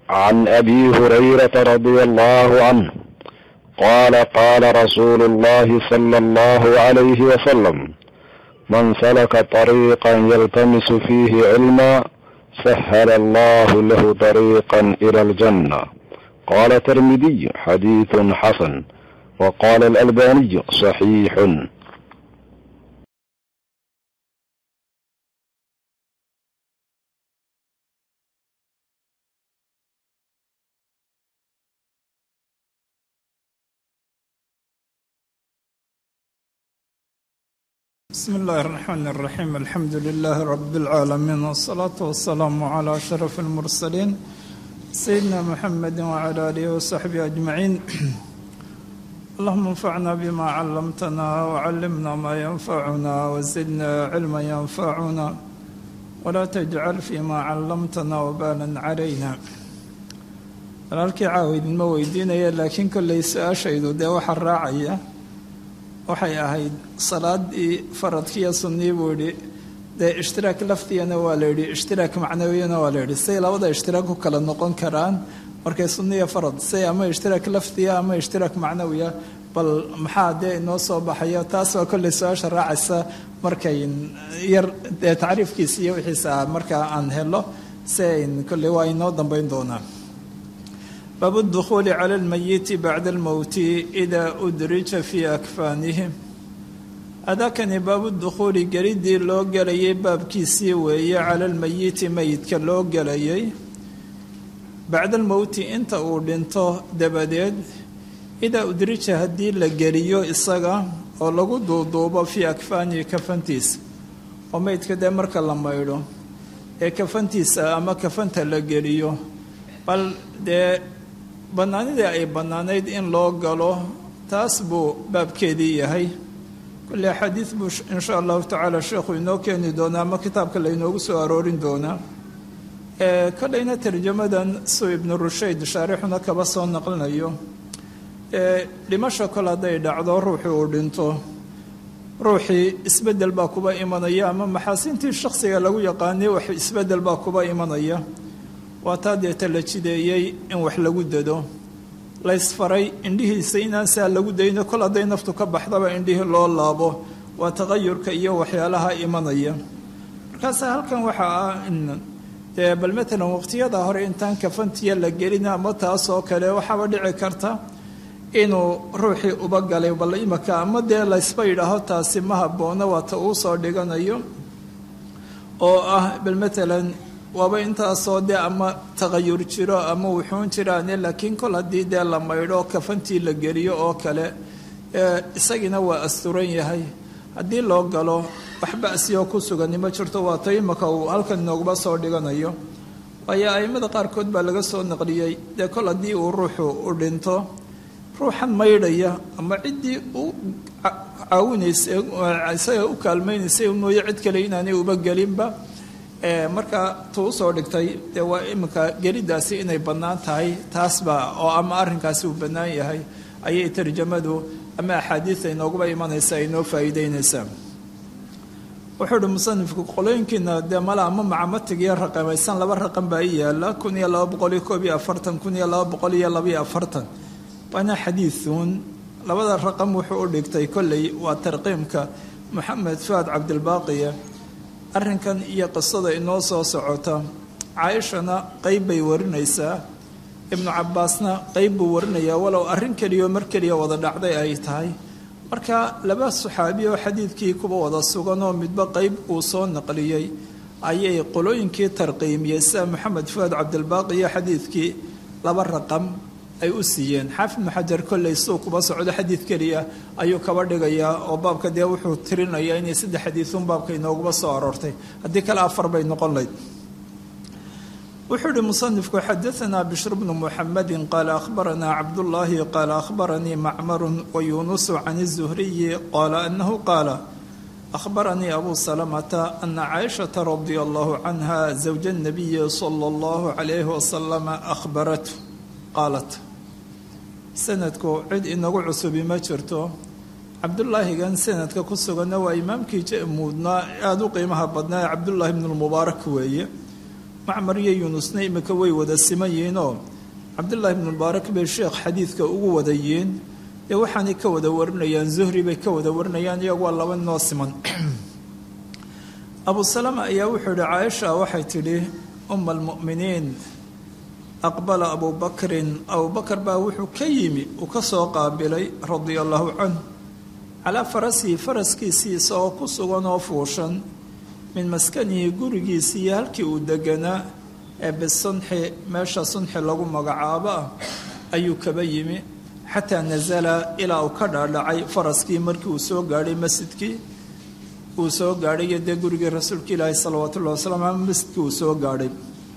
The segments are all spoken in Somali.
عن ابي هريره رضي الله عنه قال قال رسول الله صلى الله عليه وسلم من سلك طريقا يلتمس فيه علما سهل الله له طريقا الى الجنه قال الترمذي حديث حسن وقال الالباني صحيح بسم الله الرحمن الرحيم الحمد لله رب العالمين والصلاة والسلام على أشرف المرسلين سيدنا محمد وعلى آله وصحبه أجمعين اللهم انفعنا بما علمتنا وعلمنا ما ينفعنا وزدنا علما ينفعنا ولا تجعل فيما علمتنا وبالا علينا walaalkii caawa idinma weydiinaya laakiin kollay su-aashaydu dee waxaa raacaya waxay ahayd salaadii faradkiiyo sunnii buu yidhi dee ishtiraak lafdigana waa la yidhi ishtiraak macnawiyana waa la yidhi say labada ishtiraak ku kala noqon karaan markay sunniya farad say ama ishtiraak lafdiga ama ishtiraak macnawiya bal maxaa dee inoo soo baxayo taas waa kollay su-aasha raacaysa markay yar dee tacriifkiisa iyo wixiisa markaa aan helo si ayn kolley waa inoo dambeyn doonaa baabu اdukhuuli clى اlmayiti bacda اlmowti إida udrija fii akfaanihim adakani baabu dukhuuli gelidii loo gelayay baabkiisii weeye cala lmayiti meyidka loo gelayay bacda almowti inta uu dhinto dabadeed idaa udrija haddii la geliyo isaga oo lagu duuduubo fii akfaanihi kafantiisa oo meydka dee marka la maydho ee kafantiisa ama kafanta la geliyo bal dee bannaanidii ay bannaanayd in loo galo taas buu baabkeedii yahay kolley axaadiid buu insha allahu tacaala sheekhu inoo keeni doonaa ama kitaabka laynoogu soo aroorin doonaa kolleyna tarjamadan suu ibnu rushayd shaarixuna kaba soo naqlinayo dhimasho kol hadday dhacdo ruuxii uu dhinto ruuxii isbeddel baa kuba imanaya ama maxaasintii shakhsiga lagu yaqaanay wax isbeddel baa kuba imanaya waa taa deeta la jideeyey in wax lagu dado laysfaray indhihiisa inaan saa lagu dayno kol hadday naftu ka baxdaba indhihii loo laabo waa taqayurka iyo waxyaalaha imanaya markaasa halkan waxaa ah in dee bal matalan waqtiyada hore intaan kafantiya la gelin ama taas oo kale waxaaba dhici karta inuu ruuxii uba galay bal imaka ama dee laysba yidhaaho taasi ma habboona waata uu soo dhiganayo oo ah bal matalan waaba intaasoo dee ama taqayur jiro ama wuxuun jiraane laakiin kol haddii dee la maydho kafantii la geliyo oo kale isagina waa asturan yahay haddii loo galo wax ba'siyoo ku sugani ma jirto waata imaka uu halkan inoogaba soo dhiganayo waayo a'immada qaarkood baa laga soo naqliyey dee kol haddii uu ruuxu u dhinto ruuxan maydhaya ama ciddii u caawinaysa isaga u kaalmaynaysay mooye cid kale inaanay uba gelinba markaa tuu usoo dhigtay dee waa iminka gelidaasi inay bannaan tahay taasba oo ama arrinkaasi uu bannaan yahay ayay tarjamadu ama axaadiida inooguba imanaysa ay noo faa'iideynaysaa wuxuu uhi musanifku qolooyinkiina dee male ama macamatigiyo raqamaysan laba raqan baa i yaala kun iyo laba boqol iyo koob iyo afartan kun iyo laba boqol iyo labaiyo afartan waana xadiiduun labada raqam wuxuu u dhigtay kolley waa tarqiimka moxamed fuad cabdilbaaqiya arrinkan iyo qisada inoo soo socota caaishana qeyb bay warinaysaa ibnu cabbaasna qeyb buu warinayaa walow arrin keliyo mar keliya wada dhacday ay tahay marka laba saxaabi oo xadiidkii kuba wada sugan oo midba qeyb uu soo naqliyey ayay qolooyinkii tarqiimiyey sida moxamed fuad cabdilbaaqi iyo xadiidkii laba raqam ay u siiyeen xaafid ibnu xajar kolley suu kuba socdo xadiid keliya ayuu kaba dhigayaa oo baabka dee wuxuu tirinayaa inay saddex xadiiduun baabka inooguba soo aroortay haddii kale afar bay noqon layd wuxuu ihi musanifku xadaanaa bishr bnu muxamedi qaala ahbaranaa cabdullaahi qaala ahbaranii macmaru wayunusu can الzuhriyi qaala anahu qaala ahbaranii abu salamata ana caaishata radia allahu canha zawja الnabiyi sala اllahu calayhi wasalama ahbarat qaalat sanadku cid inagu cusubi ma jirto cabdulaahigan sanadka ku suganna waa imaamkii muudnaa aada u qiimaha badnaa ee cabdullaahi bnu lmubaarak weeye macmar iyo yuunusna imika way wada siman yihiinoo cabdullaahi ibnu mubaarak bay sheekh xadiidka ugu wada yihiin dee waxaanay ka wada warinayaan zuhri bay ka wada warinayaan iyagu waa laba noo siman abu salama ayaa wuxuu yihi caaisha waxay tidhi uma almu'miniin aqbala abu bakrin abubakar baa wuxuu ka yimi uu ka soo qaabilay radia allahu canh calaa farasihi faraskiisii isagoo ku sugan oo fuushan min maskanihi gurigiisii iyo halkii uu deganaa ee bisunxi meesha sunxi lagu magacaabo ah ayuu kaba yimi xataa nasala ilaa uu ka dhaadhacay faraskii markii uu soo gaadhay masjidkii uu soo gaadhay iyo dee gurigii rasuulka ilaahi salawaatu ullahi wasalam ama masjidkii uu soo gaadhay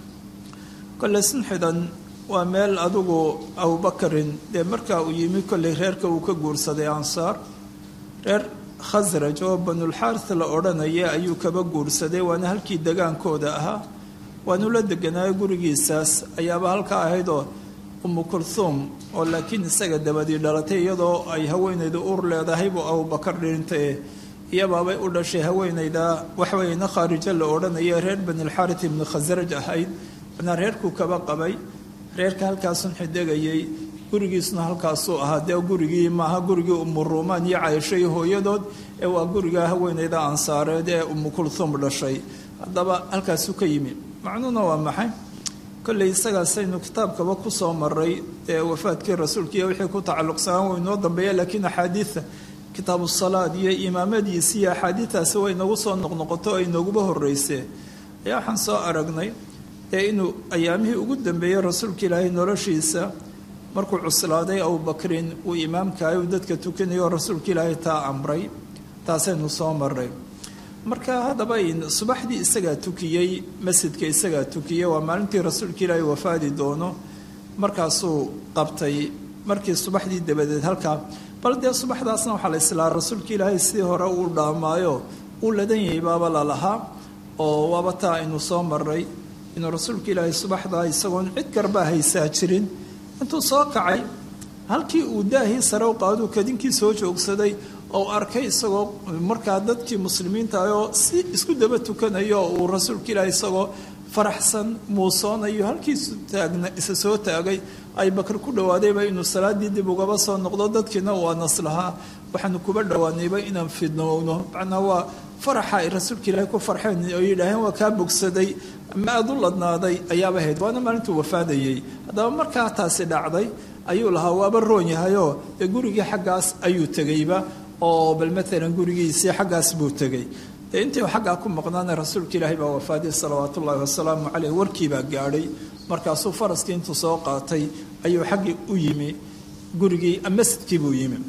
kolley sunxidan waa meel adigu abubakarin dee markaa uu yimi kolley reerka uu ka guursaday ansaar reer khasraj oo banulxaaris la odhanaya ayuu kaba guursaday waana halkii degaankooda ahaa waanu la deganaayo gurigiisaas ayaaba halkaa ahaydoo umu kulhuum oo laakiin isaga dabadii dhalatay iyadoo ay haweenaydu ur leedahay buu abubakar dhintae iyabaabay u dhashay haweenayda waxweyna khaarijo la odhanaya reer banilxaaris ibnu khasraj ahayd manaa reerkuu kaba qabay reerka halkaa sunxi degayay gurigiisuna halkaasuu ahaa dee gurigii maaha gurigii umu ruumaan iyo cayisho iyo hooyadood ee waa guriga haweenayda ansaareed ee umu kulhuum dhashay haddaba halkaasuu ka yimi macnuhuna waa maxay kolley isagaasaynu kitaabkaba ku soo maray ee wafaadkii rasuulka iyo wixii ku tacalluqsanaan way inoo dambeeya laakiin axaadiida kitaabu salaad iyo imaamadiisi iyo axaadiidaasi way inagu soo noqnoqoto oo inaguba horreysee ayaa waxaan soo aragnay ee inuu ayaamihii ugu dambeeyey rasuulka ilaahay noloshiisa markuu cuslaaday abubakrin uu imaamkahay uu dadka tukanayo rasuulka ilaahay taa amray taasaynu soo maray marka haddaba subaxdii isagaa tukiyey masjidka isagaa tukiyey waa maalintii rasuulka ilaahay wafaadi doono markaasuu qabtay markii subaxdii dabadeed halkaa bal dee subaxdaasna waxaa la islaa rasuulka ilaahay sidii hore uu dhaamaayo uu ladan yahay baaba lalahaa oo waaba taa aynu soo maray inuu rasuulka ilaahay subaxdaa isagoon cid garbaa haysaa jirin intuu soo kacay halkii uu daahii sare u qaaduu kadinkii soo joogsaday oo arkay isagoo markaa dadkii muslimiinta ah oo si isku daba tukanayo uu rasuulka ilaahay isagoo faraxsan muusoonayo halkiisu taagna isa soo taagay ay bakar ku dhawaadayba inuu salaadii dib ugaba soo noqdo dadkiina waa naslahaa waxaanu kuba dhowaanayba inaan fidnowno macnaa waa faraxa ay rasuulka ilaahay ku farxeen oo yidhaaheen waa kaa bogsaday ama aada u ladnaaday ayaaba ahayd waana maalintuu wafaadayey haddaba markaa taasi dhacday ayuu lahaa waaba roon yahayoo dee gurigii xaggaas ayuu tegeyba oo bal maalan gurigiisii xaggaas buu tegey dee intii xaggaa ku maqnaana rasuulka ilaahay baa wafaaday salawaatu ullaahi wasalaamu caleyh warkiibaa gaadhay markaasuu faraskii intuu soo qaatay ayuu xaggii u yimi gurigii masjidkii buu yimi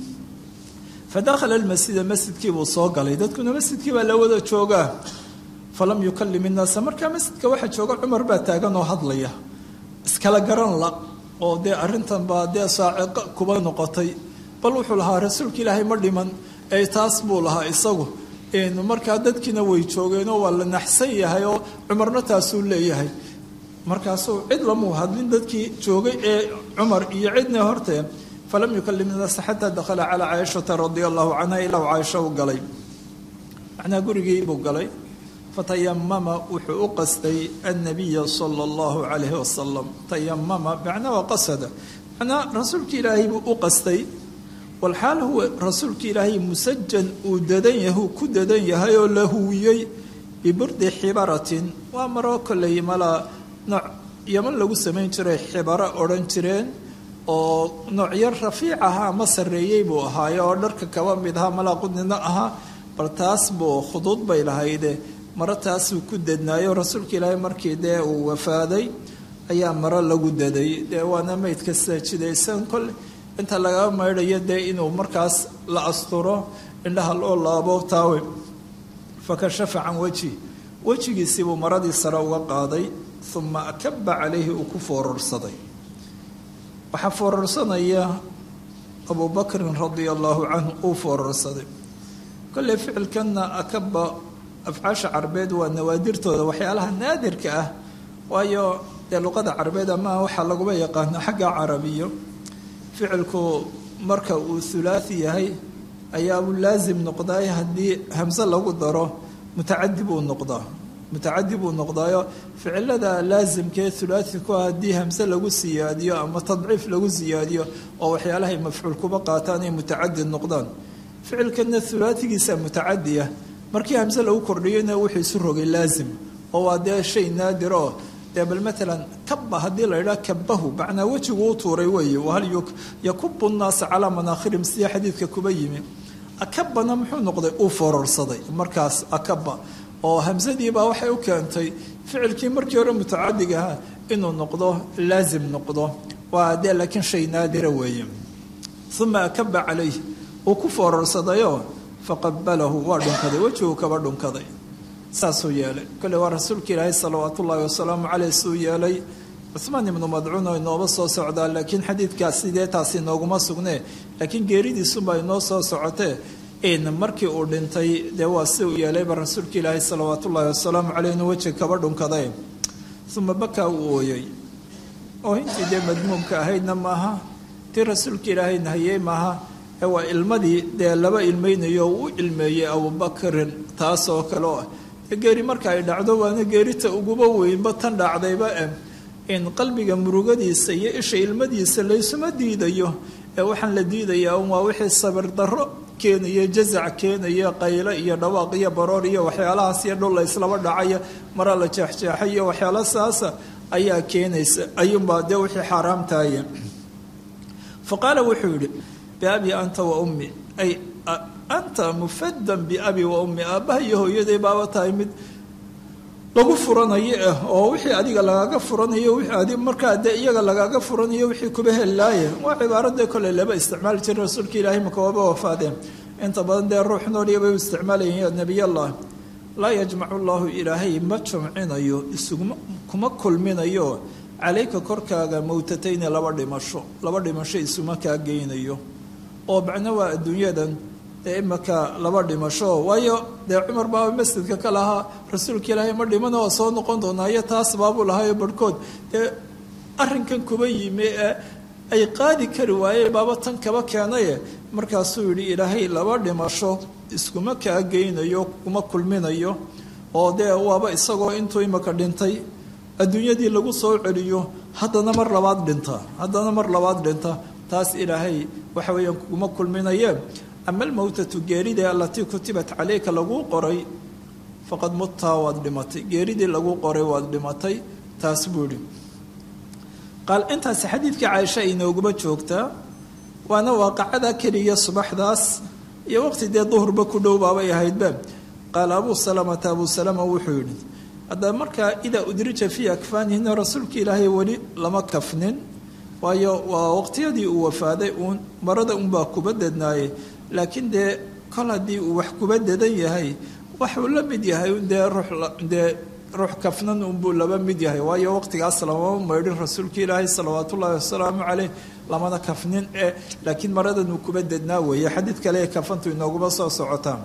fa dakhala almasjida masjidkiibuu soo galay dadkuna masjidkii baa la wada joogaa falam yukallim innaasa markaa masjidka waxaa jooga cumar baa taagan oo hadlaya iskala garan la oo dee arrintan baa dee saaciqo kuba noqotay bal wuxuu lahaa rasuulka ilaahay ma dhiman ee taas buu lahaa isagu markaa dadkiina way joogeenoo waa la naxsan yahay oo cumarna taasuu leeyahay markaasuu cid lamuu hadlin dadkii joogay ee cumar iyo cidna hortee falam yukallim innaasa xataa dakhala calaa caaishata radia allahu canha ilaa caaisha u galay macnaa gurigii buu galay fatayamama wuxuu u qastay annabiya sala allahu calayhi wasalam tayamama macnaa waa qasada macnaa rasuulka ilaahay buu u qastay walxaal huwa rasuulka ilaahay musajan uu dadan yahu ku dadan yahay oo la huwiyey biburdi xibaratin waa maroo kolley malaa nooc yaman lagu samayn jiray xibaro odhan jireen oo nooc yar rafiic ahaa ama sarreeyey buu ahaaye oo dharka kaba mid ahaa malaa qudnina ahaa bal taas buu khuduud bay lahayde maro taasuu ku dadnaayo rasuulka ilaahay markii dee uu wafaaday ayaa maro lagu daday dee waana maydka sida jidaysan kole inta laga maydhayo dee inuu markaas la asturo indhaha loo laabo taawe fakashafa can wejhi wejigiisiibuu maradii sare uga qaaday uma akaba calayhi uu ku foorarsaday waxaa foorarsanaya abu bakrin radia allaahu canhu uu foorarsaday kolley ficilkanna akaba afcaasha carbeed waa nawaadirtooda waxyaalaha naadirka ah waayo dee luqada carbeed ama waxaa laguba yaqaana xagga carabiyo ficilku marka uu hulaasi yahay ayaa uu laasim noqdaay haddii hamse lagu daro mutacadi buu noqdaa mutacadi buu noqdaayo ficilada laasimkee hulaati ku ah haddii hamse lagu siyaadiyo ama tadciif lagu siyaadiyo oo waxyaalahay mafcuul kuba qaataan ay mutacadi noqdaan ficilkana hulaatigiisa mutacadiya markii hamse lagu kordhiyona wuxuu isu rogay laasim oo waa dee shay naadir oo dee bal maalan kabba haddii la idhaha kabahu macnaa wejigu u tuuray weeye wahal yakubu nnaasa calaa manaakhirihim sida xadiidka kuba yimi akabana muxuu noqday uu fororsaday markaas akaba oo hamsadiibaa waxay u keentay ficilkii markii hore mutacadiga ahaa inuu noqdo laasim noqdo waa dee laakiin shay naadira weeye uma akaba calayh uu ku foororsadayoo faqabalahu waa dhunkaday wejiguu kaba dhunkaday saasuu yeelay kole waa rasuulka ilaahay salawaat ullaahi wasalaamu caleyh suu yeelay cuhmaan ibnu madcuun oo inooba soo socdaa laakiin xadiidkaas sidee taasi inooguma sugnee laakiin geeridiisuba inoo soo socotee in markii uu dhintay dee waa si uu yeelayba rasuulka ilaahay salawaat ullaahi wasalaamu caleyh inuu wejiga kaba dhunkaday uma bakaa uu ooyey oo intii dee madmuumka ahaydna maaha tii rasuulka ilaahay nahiyey maaha ee waa ilmadii dee laba ilmeynayo u ilmeeyey abubakrin taas oo kale oo ah geeri marka ay dhacdo waana geerita uguba weynba tan dhacdayba eh in qalbiga murugadiisa iyo isha ilmadiisa laysuma diidayo ee waxaan la diidayaa un waa wixii sabir darro keenaya jazac keenaya qaylo iyo dhawaaq iyo baroor iyo waxyaalahaas iyo dhul la islaba dhacaya mara la jeexjeexay iyo waxyaalo saasa ayaa keenaysa ayuunbaa dee wixii xaaraamtaaya fa qaala wuxuu yidhi biabi anta wa ummi ay anta mufadan biabi wa ummi aabbaha iyo hooyaday baaba tahay mid lagu furanayo ah oo wixii adiga lagaaga furanayo adi markaa dee iyaga lagaaga furanayo wixii kuba hellaaye waa cibaarada kole laba isticmaali jira rasuulka ilaahay maka waaba wafaadeen inta badan dee ruux nooliya bay u isticmaalayeen ya nebiyallah laa yajmacu llahu ilaahay ma jumcinayo isuguma kuma kulminayo calayka korkaaga mowtatayni laba dhimasho laba dhimasho isuma kaa geynayo oo macno waa adduunyadan dee imaka laba dhimasho waayo dee cumar baaba masjidka ka lahaa rasuulka ilaahay ma dhimana waa soo noqon doonaa iyo taas baabuu lahaayo barhkood dee arrinkan kuba yimi ee ay qaadi kari waayeen baaba tan kaba keenaye markaasuu yidhi ilaahay laba dhimasho iskuma kaa geynayo kuma kulminayo oo dee waaba isagoo intuu imaka dhintay adduunyadii lagu soo celiyo haddana mar labaad dhinta haddana mar labaad dhinta taas ilaahay waxa weeyaan kuma kulminaye ama almowtatu geeridii alatii kutibat caleyka laguu qoray faqad muttaa waad dhimatay geeridii laguu qoray waad dhimatay taas buu idhi qaal intaasi xadiidkii caaisha inooguma joogtaa waana waaqacada keliya subaxdaas iyo waqti dee duhurba ku dhow baabay ahaydba qaala abuu salamata abuu salama wuxuu yidhi haddaba markaa idaa udrija fii akfaanihina rasuulka ilaahay weli lama kafnin waayo waa waqtiyadii uu wafaaday uun marada unbaa kuba dednaayey laakiin dee kol haddii uu wax kuba dedan yahay waxuu la mid yahay dee ruuxdee ruux kafnan unbuu laba mid yahay waayo waqtigaas lamama maydhin rasuulka ilaahay salawaat ullaahi wasalaamu caleyh lamana kafnin ee laakiin maradan uu kuba dednaa weeye xadiid kale ee kafantu inooguma soo socotaa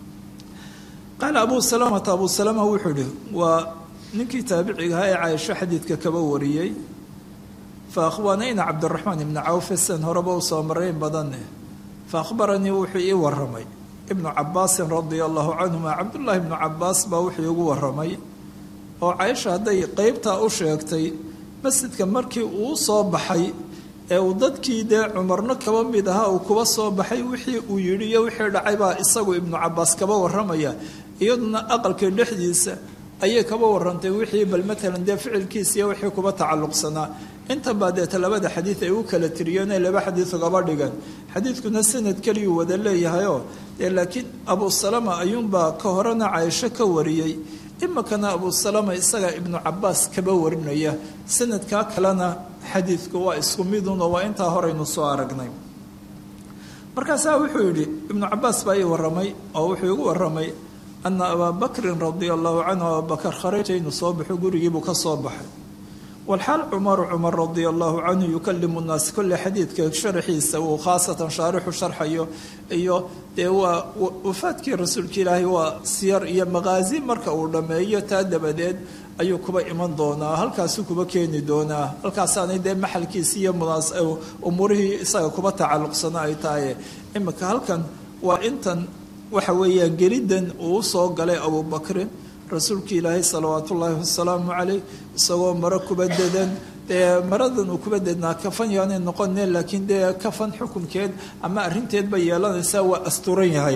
qaala abuu salamata abuu salama wuxuu ihi waa ninkii taabiciga ahaa ee caaisho xadiidka kaba wariyey fa akhwaanayna cabdiraxmaan ibni cawfe san horeba u soo marayn badane fa akhbaranii wuxuu ii waramay ibnu cabaasin radia allahu canhuma cabdullaahi ibnu cabaas baa wuxuu igu waramay oo caaisha hadday qeybtaa u sheegtay masjidka markii uu soo baxay ee uu dadkii dee cumarno kaba mid ahaa uu kuba soo baxay wixii uu yidhi iyo wixii dhacay baa isagu ibnu cabaas kaba waramaya iyaduna aqalka dhexdiisa ayay kaba warantay wixii bal matalan dee ficilkiisiiyo wixii kuba tacalluqsanaa intan baa deeta labada xadiid ay u kala tiriyeen ay laba xadiid ugaba dhigan xadiidkuna sanad keliyuu wada leeyahayoo dee laakiin abuu salama ayuunbaa ka horena caaisho ka wariyey imikana abuu salama isagaa ibnu cabaas kaba warinaya sanadkaa kalena xadiidku waa isku midun oo waa intaa horeynu soo aragnay markaasaa wuxuu yidhi ibnu cabaas baa ii waramay oo wuxuu igu waramay ana abaa bakrin radia allahu canhu abaabakar kharaja inuu soo baxo gurigiibuu ka soo baxay walxaal cumaru cumar radia allahu canhu yukalimu nnaas kolle xadiidka sharaxiisa uu khaasatan shaarixu sharxayo iyo dee waa wafaadkii rasuulka ilaahay waa siyar iyo maqaazi marka uu dhammeeyo taa dabadeed ayuu kuba iman doonaa halkaasuu kuba keeni doonaa halkaasaanay dee maxalkiisi iyo munaas umuurihii isaga kuba tacalluqsana ay tahay imika halkan waa intan waxa weeyaan gelidan uu soo galay abubakrin rasuulka ilaahay salawaatu ullaahi wasalaamu caleyh isagoo maro kuba dedan dee maradan uu kuba dednaa kafan yaanay noqone laakiin dee kafan xukunkeed ama arrinteed bay yeelanaysaa waa asturan yahay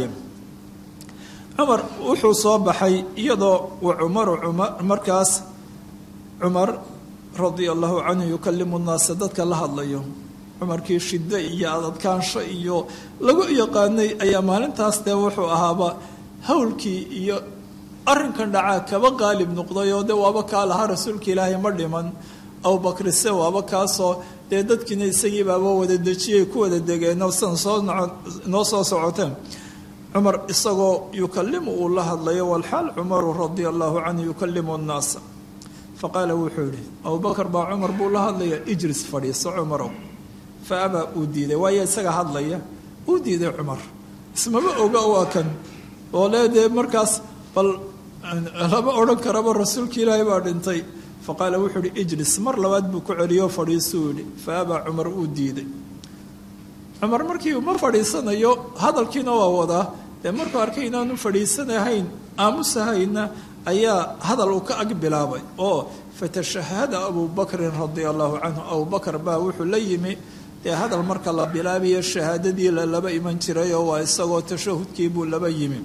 cumar wuxuu soo baxay iyadoo wa cumaru cumar markaas cumar radia allahu canhu yukalimu nnaasa dadka la hadlayo cumarkii shiddo iyo adadkaansho iyo lagu yaqaanay ayaa maalintaas dee wuxuu ahaaba howlkii iyo arrinkan dhacaa kaba qaalib noqday oo de waaba kaa lahaa rasuulka ilaahay ma dhiman abubakrise waaba kaasoo dee dadkiina isagii baaba wada dejiyay ku wada degeenoo sidan soo noo soo socoteen cumar isagoo yukalimu uu la hadlayo walxaal cumaru radia allahu canhu yukalimu nnaasa faqaala wuxuu yihi abubakar baa cumar buu la hadlaya ijlis fadhiiso cumarow fa abaa uu diiday waayo isaga hadlaya uu diiday cumar ismama oga waa kan oo lee dee markaas bal lama odhan karaba rasuulka ilaahay baa dhintay faqaala wuxuu ihi ijlis mar labaad buu ku celiyo fadhiisuu yihi fa abaa cumar uu diiday cumar markii uma fadhiisanayo hadalkiina waa wadaa dee markuu arkay inaanu fadhiisanahayn aamusahayna ayaa hadal uu ka ag bilaabay oo fatashahada abuu bakrin radia allahu canhu abubakar baa wuxuu la yimi dee hadal marka la bilaabayo shahaadadii la laba iman jiray oo waa isagoo tashahudkii buu laba yimi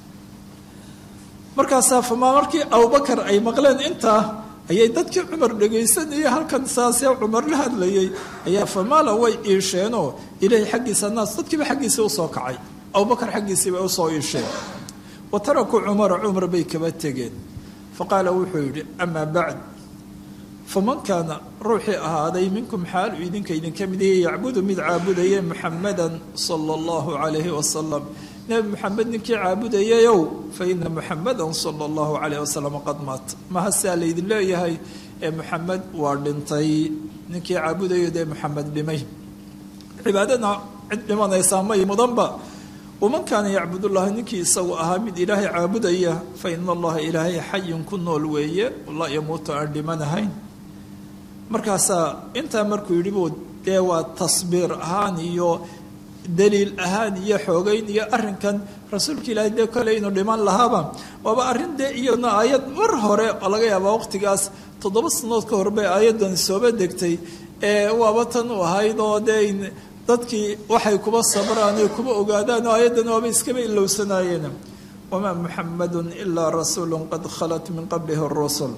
markaasaa famaa markii abubakar ay maqleen intaa ayay dadkii cumar dhegaysanayay halkan saasee cumar la hadlayay ayaa famaala way iisheenoo ilaahay xaggiisa naas dadkiiba xaggiisii usoo kacay abubakar xaggiisii bay usoo iisheen wa tarakuu cumara cumar bay kaba tegeen faqaala wuxuu yidhi amaa bacd faman kaana ruuxii ahaaday minkum xaalu idinka idinka mid yahe yacbudu mid caabudaya muxamadan sala allahu calayhi wasalam nebi moxamed ninkii caabudayayow fa ina muxamadan sala allahu calayh wasalam qad maat maha saa laydin leeyahay ee moxamed waa dhintay ninkii caabudayo dee moxamed dhimay cibaadana cid dhimanaysaa may mudanba waman kaana yacbud ullaha ninkii isagu ahaa mid ilaahay caabudaya fa ina allaha ilaahay xayun ku nool weeye la yamuutu aan dhimanahayn markaasaa intaa markuu yidhi buu dee waa tasbiir ahaan iyo daliil ahaan iyo xoogeyn iyo arrinkan rasuulka ilaahay dee kole inuu dhiman lahaaba waaba arrin dee iyadna aayad mar hore oo laga yaabaa waqtigaas toddoba sanood ka hor bay aayaddan sooba degtay ee waaba tan u ahayd oo dee dadkii waxay kuba sabraan oy kuba ogaadaan oo aayaddan waaba iskaba ilowsanaayeen wamaa muxamadun ilaa rasuulun qad khalat min qablihi rusul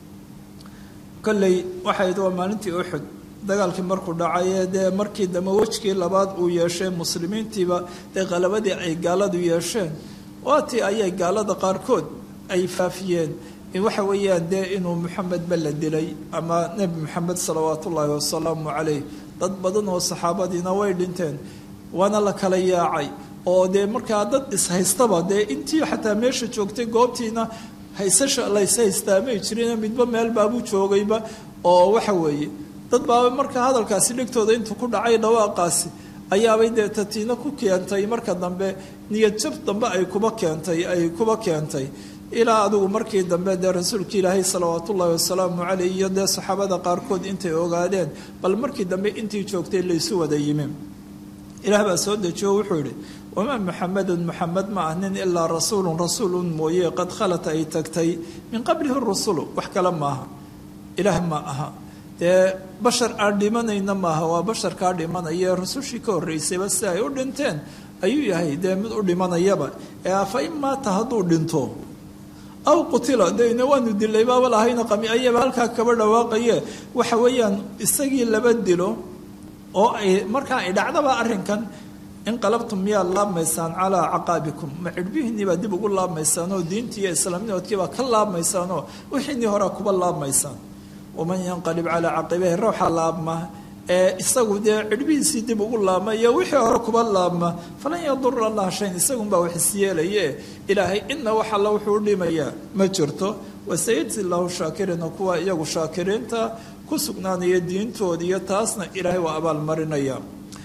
kolley waxayd waa maalintii uxud dagaalkii markuu dhacayee dee markii dambe wejkii labaad uu yeeshay muslimiintiiba dee qalabadii ay gaaladu yeesheen waatii ayay gaalada qaarkood ay faafiyeen waxa weeyaan dee inuu moxamedba la dilay ama nebi moxamed salawaat ullaahi wasalaamu calayh dad badan oo saxaabadiina way dhinteen waana la kala yaacay oo dee markaa dad ishaystaba dee intii xataa meesha joogtay goobtiina haysasha layshaystaa-may jirin midba meel baabuu joogayba oo waxa weeye dad baaba markaa hadalkaasi dhegtooda intuu ku dhacay dhawaaqaasi ayaabay dee tatiina ku keentay marka dambe niyad jab dambe ay kuba keentay ay kuba keentay ilaa adigu markii dambe dee rasuulka ilaahay salawaat ullaahi wasalaamu caleyh iyo dee saxaabada qaarkood intay ogaadeen bal markii dambe intii joogtay laysu wada yimi ilaah baa soo dejiyo wuxuu yidhi wamaa muxamedun muxamed ma ah nin ilaa rasuulun rasuulun mooye qad khalat ay tagtay min qablihi rusulu wax kale maaha ilaah ma aha dee bashar aan dhimanayna maaha waa bashar kaa dhimanaya rusushii ka horreysayba si ay u dhinteen ayuu yahay dee mid u dhimanayaba ee afa in maata hadduu dhinto aw qutila dena waanu dilay baaba lahayna qami ayaba halkaa kaba dhawaaqaye waxa weeyaan isagii laba dilo oo ay markaa ay dhacdaba arrinkan inqalabtum miyaad laabmaysaan calaa caqaabikum ma cidhbihiinii baa dib ugu laabmaysaan oo diintii iyo islaamnimadkii baa ka laabmaysaan oo wixiinii horaa kuba laabmaysaan waman yanqalib calaa caqibahi ruuxa laabma ee isagu dee cidhbihiisii dib ugu laabma iyo wixii hore kuba laabma falan yadura allah shayn isagunbaa wax isyeelaye ilaahay ina wax alla wuxuu u dhimayaa ma jirto wasayajzi llahu shaakiriina kuwa iyagu shaakiriinta ku sugnaanaya diintooda iyo taasna ilaahay waa abaalmarinaya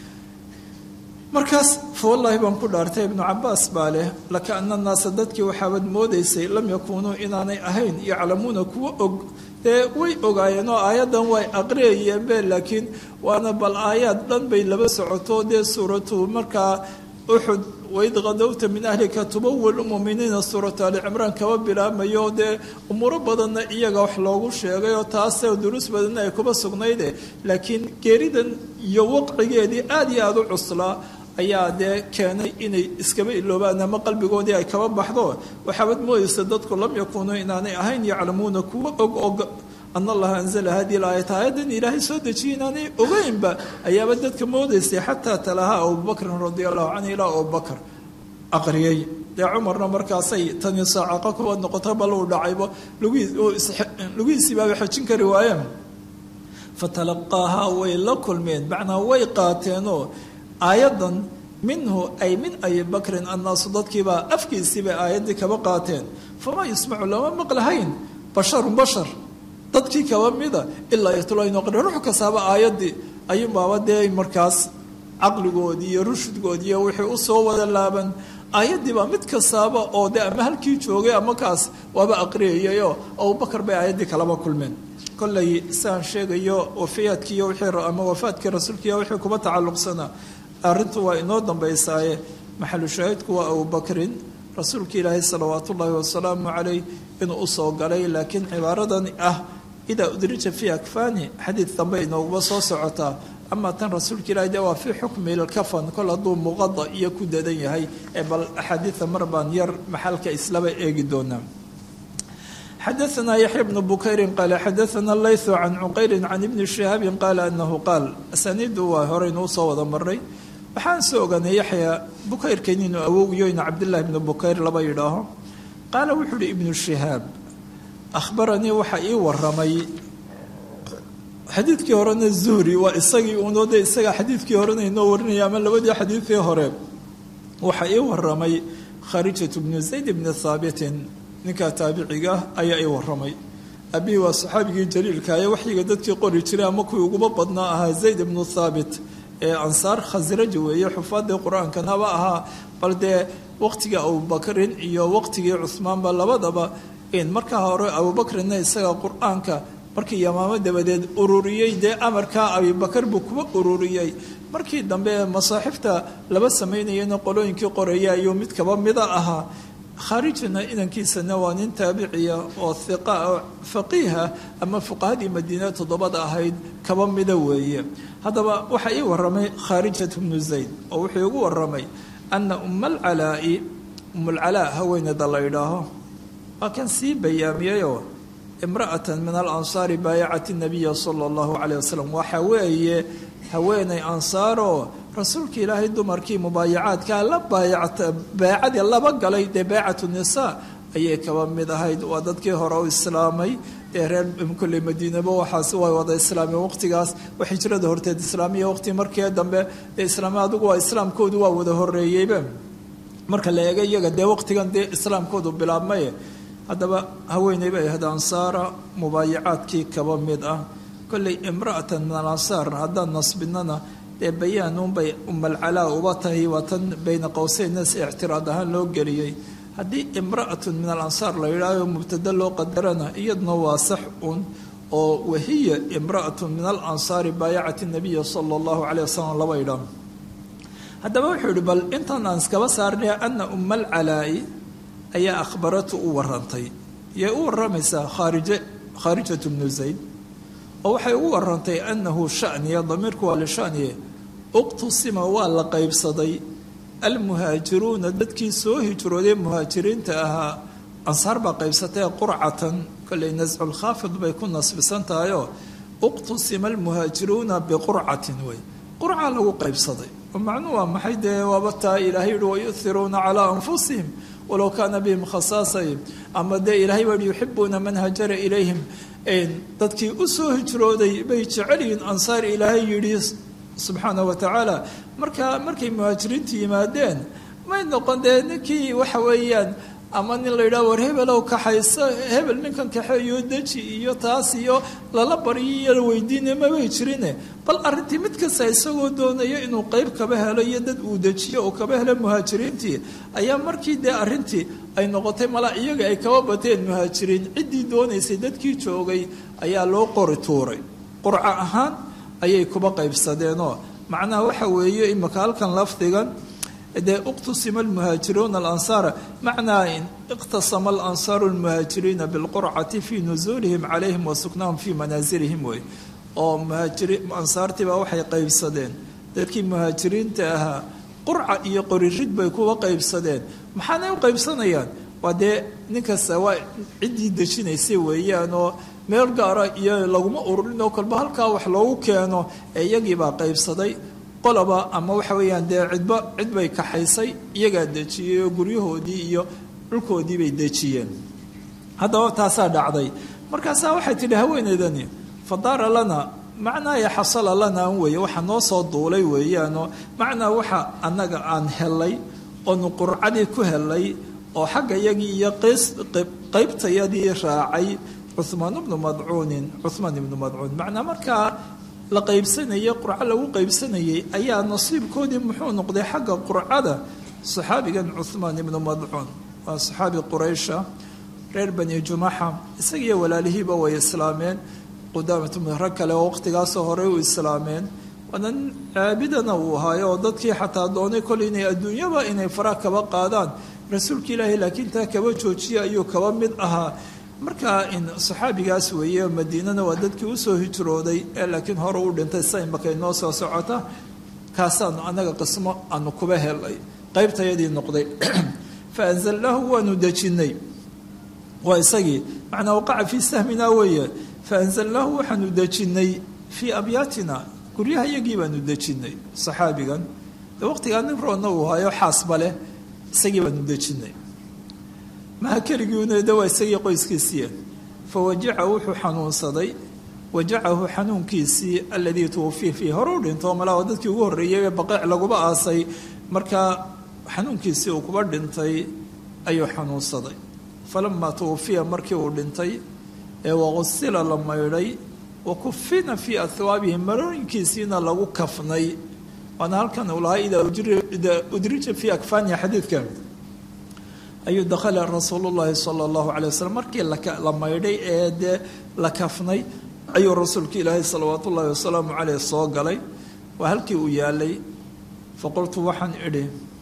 markaas fawallaahi baan ku dhaartay ibnu cabaas baa leh lakaana naasa dadkii waxaabad moodaysay lam yakuunuu inaanay ahayn yaclamuuna kuwa og dee way ogaayeen oo aayaddan way aqriyayeenbe laakiin waana bal aayaad dhan bay laba socoto dee suuratu markaa uxud waid qadowta min ahlika tubawil muminiina suuratu ali cimraan kaba bilaabmayo dee umuuro badanna iyaga wax loogu sheegay oo taasee duruus badanna ay kuba sugnayde laakiin geeridan iyo waqcigeedii aada iyo aada u cuslaa ayaa dee keenay inay iskaba iloobaan ama qalbigoodii ay kaba baxdo waxaabad moodaysa dadku lam yakuunuu inaanay ahayn yaclamuuna kuwa og og ana allaha anzala hadihi laayat aayadan ilaahay soo dejiyay inaanay ogeynba ayaaba dadka moodaysay xataa talaha abubakrin radia allahu canhu ilaa abubakr aqriyey dee cumarna markaasay tani saacaqa kuwa noqoto bal uu dhacaybo lugihiisiibaaba xejin kari waayeen fatalaqaahaa way la kulmeen macnaa way qaateenoo aayaddan minhu ay min abi bakrin annaasu dadkiibaa afkiisiibay aayaddii kaba qaateen famaa yusmacu lama maqlahayn basharun bashar dadkii kaba mida ilaa yatulaynqri ruux kastaaba aayaddii ayuunbaaba dee markaas caqligoodii iyo rushudgoodii iyo wixii usoo wada laaban aayaddiibaa mid kastaaba oo de ama halkii joogay ama kaas waaba aqriyayayoo abubakar bay aayaddii kalaba kulmeen kollay siaan sheegayo wafayaadkiiyo wixii ama wafaadkii rasuulkiiyo wixii kuba tacalluqsanaa arrintu waa inoo dambaysaaye maxalu shaahidku waa abubakrin rasuulka ilaahay salawaat ullaahi wasalaamu calayh inuu usoo galay laakiin cibaaradan ah idaa udrija fii akfani xadiid dambe inooguba soo socotaa amaa tan rasuulka ilahay de waa fii xukmi lkafan kol hadduu muqada iyo ku dadan yahay ee bal axaadiida mar baan yar maxalka islaba eegi doonaa xadaثna yaxya bnu bukayri qaala xadaثna laythu can cuqayri can ibni shihaabi qaala anahu qaal asaniidu waa horeynuu soo wada maray waxaan soo ogaanay yaxya bukayrkan inuu awowgiyo inu cabdillahi bnu bukayr laba yidhaaho qaala wuxuu uhi ibnu shihaab akhbaranii waxa ii waramay xadiidkii horena zuhri waa isagii uunoo de isaga xadiidkii horena inoo warinaya ama labadii xadiidkii hore waxa ii waramay kharijatu bnu zayd bni haabitin ninkaa taabiciga ayaa ii waramay abihi waa saxaabigii jaliilka ee waxyiga dadkii qori jiray ama kuwii uguba badnaa ahaa zayd ibnu thaabit ee ansaar khasraji weeye xufaadii qur-aankanaba ahaa bal dee waqtigii abubakrin iyo waqtigii cuhmaanba labadaba markaa hore abubakrinna isaga qur-aanka markii yamaamo dabadeed ururiyey dee amarkaa abibakar buu kuba ururiyey markii dambe masaaxifta laba samaynayana qolooyinkii qoraya ayuu mid kaba mida ahaa khaarijina inankiisana waa nin taabiciya oo hiqa faqiiha ama fuqahadii madiina toddobada ahayd kaba mida weeye haddaba waxaa ii waramay khaarijat bnu zayd oo wuxuu igu waramay ana uma alcalaa'i umulcalaa haweeneyda la yidhaaho waa kan sii bayaamiyeyoo imra'atan min alansaari baayacati nabiya sala allahu calayh wasalam waxa weeye haweeney ansaaroo rasuulka ilaahay dumarkii mubaayacaadkaa la baayacta baacadii laba galay dee baacatu nisaa ayay kaba mid ahayd waa dadkii hore u islaamay dee reer kolley madiinaba waxaas way wada islaameen waqtigaas wax hijrada horteed islaamiya waqti markii dambe dee islaami adigu waa islaamkoodu waa wada horeeyeyba marka la eega iyaga dee waqtigan dee islaamkoodu bilaabmaye haddaba haweeney bay ahayd ansaara mubaayacaadkii kaba mid ah kolley imra'atan min alansaar haddaan nasbinana dee bayaanuunbay umalcalaa uba tahay waa tan bayna qowseynna si ictiraad ahaan loo geliyey haddii imra'atun min alansaar la yidhaaho mubtada loo qadarana iyaduna waa sax un oo wahiya imra'atun min alansaari baayacati nabiya sala allahu caleyh wasalam laba idhaa haddaba wuxuu yihi bal intaan aan iskaba saarnay ana uma alcalaa'i ayaa akhbaratu u warantay yay u waramaysaa khaarije khaarijatu bnu zayd oo waxay ugu warantay annahu shaniya damiirku waa lishaniye uqtusima waa la qaybsaday almuhaajiruuna dadkii soo hijrooday muhaajiriinta ahaa ansaar baa qaybsatay qurcatan kolley nasculkhaafid bay ku nasbisan tahayoo uqtusima almuhaajiruuna biqurcatin wey qurca lagu qaybsaday oo macnuu waa maxay dee waaba taa ilaahay yihi wayuhiruuna calaa anfusihim walow kaana bihim khasaasay ama dee ilahay baa yihi yuxibuuna man hajara ilayhim dadkii u soo hijrooday bay jecel yihiin ansaar ilaahay yidhi subxaana wa tacaala marka markay muhaajiriintu yimaadeen may noqon dee ninkii waxa weeyaan ama nin la yidhaha war hebelow kaxayso hebel ninkan kaxeeyo deji iyo taas iyo lala baryo iyo la weydiinay mabay jirine bal arrintii mid kasta isagoo doonayo inuu qeyb kaba helo iyo dad uu dejiyo uu kaba helo muhaajiriintii ayaa markii dee arrintii ay noqotay mala iyaga ay kaba bateen muhaajiriin ciddii doonaysay dadkii joogay ayaa loo qori tuuray qurco ahaan ayay kuba qaybsadeenoo macnaha waxa weeye imika halkan lafdigan dee iqtasima almuhaajiruuna alansaara macnaa iqtasama alansaaru almuhaajiriina bilqurcati fii nusuulihim calayhim wa suknaahum fii manaasilihim wey oo muhaajiri ansaartii baa waxay qaybsadeen dadkii muhaajiriinta ahaa qurca iyo qoririd bay kuwa qaybsadeen maxaanay u qaybsanayaan waa dee ninkasta waa ciddii dejinaysay weeyaan oo meel gaara iyo laguma ururin oo kolba halkaa wax loogu keeno ee iyagiibaa qaybsaday qolaba ama waxa weeyaan dee cidba cid bay kaxaysay iyagaa dejiyey oo guryahoodii iyo dhulkoodii bay dejiyeen haddaba taasaa dhacday markaasaa waxay tidhi haweeneydani fadaara lana macnaa ya xasala lana an weeye waxa noo soo duulay weeyaanoo macnaa waxa annaga aan helay oonu qurcadii ku helay oo xagga yagii iyo qaybtayadii raacay cuhmaan ibnu madcuunin cuhmaan ibnu madcuun macnaa markaa la qaybsanayay qurco lagu qaybsanayay ayaa nasiibkoodii muxuu noqday xagga qurcada saxaabigan cuhmaan ibnu madcuun waa saxaabi quraysha reer bani jumaxa isagiiyo walaalihiiba way islaameen qudaamatu rag kale oo waqtigaasoo horey u islaameen waana nin caabidana uu ahaayo oo dadkii xataa doonay kol inay adduunyaba inay faraha kaba qaadaan rasuulka ilaahay laakiin taa kaba joojiya ayuu kaba mid ahaa markaa in saxaabigaas weeye madiinana waa dadkii usoo hijrooday ee laakiin hore u dhintay sa imaka inoo soo socota kaasaanu annaga qismo aanu kuba helay qaybtayadii noqday fa anzalnaahu waanu dejinnay waa isagii macnaa waqaca fii sahmina weeye fa anzalnaahu waxaanu dejinnay fii abyaatina guryaha iyagii baanu dejinnay saxaabigan de waqtigaa nin roonna uu hayo xaasba leh isagii baanu dejinnay maha keligiuna de waa isagii qoyskiisiiya fa wajaca wuxuu xanuunsaday wajacahu xanuunkiisii aladii tuwafiya fiih hore u dhinto malaa dadkii ugu horreeyay ee baqeec laguba aasay markaa xanuunkiisii uu kuba dhintay ayuu xanuunsaday falamaa tuwafiya markii uu dhintay ee waqusila la maydhay wa kufina fii ahwaabihi marooyinkiisiina lagu kafnay waana halkan uu lahaa idaa udrija fii akfaaniha xadiidka ayuu dakhala rasuulu llaahi sala allahu calay wasalam markii la maydhay ee dee la kafnay ayuu rasuulka ilaahay salawaatu ullaahi wasalaamu caleyh soo galay waa halkii uu yaalay faqultu waxaan idhi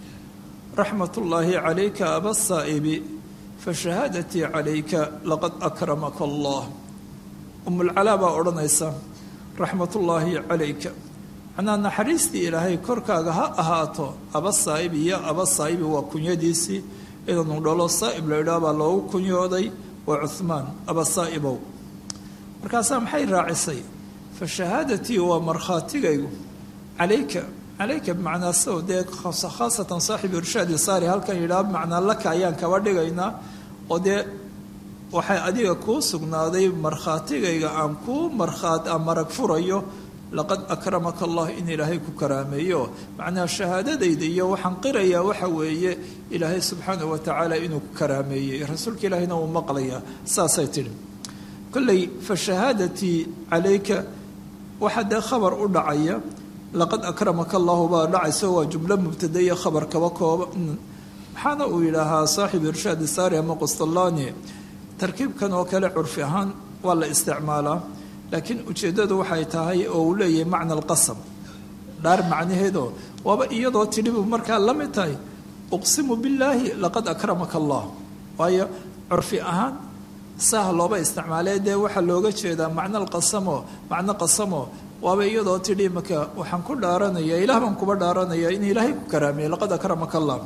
raxmat ullaahi calayka aba saa'ibi fashahaadatii calayka laqad akramaka allah umulcalaa baa odhanaysa raxmatullaahi calayka macnaa naxariistii ilaahay korkaaga ha ahaato aba saa'ib iyo aba saa'ibi waa kunyadiisii inanu dhalo saa'ib la idhaah baa loogu kunyooday waa cuhmaan aba saa'ibow markaasaa maxay raacisay fa shahaadatii waa markhaatigaygu calayka calayka bimacnaa sao dee khaasatan saaxibu irshaadi saari halkan yidhaah bimacnaa laka ayaan kaba dhigaynaa oo dee waxay adiga kuu sugnaaday markhaatigayga aan kuu markhaat aan marag furayo laqad akramaka allah in ilaahay ku karaameeyo macnaa shahaadadayda iyo waxaan qirayaa waxa weeye ilaahay subxaanahu watacaala inuu ku karaameeyey rasuulka ilaahayna uu maqlayaa saasay tidhi kolley fa shahaadatii calayka waxaa dee khabar u dhacaya laqad akramaka allahu baa dhacayso waa jumlo mubtadaiyo khabar kaba kooba maxaana uu yidhaahaa saaxib irshaad saari ama qustallani tarkiibkan oo kale curfi ahaan waa la isticmaalaa laakiin ujeeddadu waxay tahay oo uu leeyahay macna alqasam dhaar macnaheedoo waaba iyadoo tidhibu markaa la mid tahay uqsimu billaahi laqad akramaka allah waayo curfi ahaan saah looba isticmaalee dee waxaa looga jeedaa macno alqasamo macno qasamo waaba iyadoo tidhi marka waxaan ku dhaaranaya ilaah baan kuba dhaaranaya in ilaahay ku karaameeye laqad akramaka allah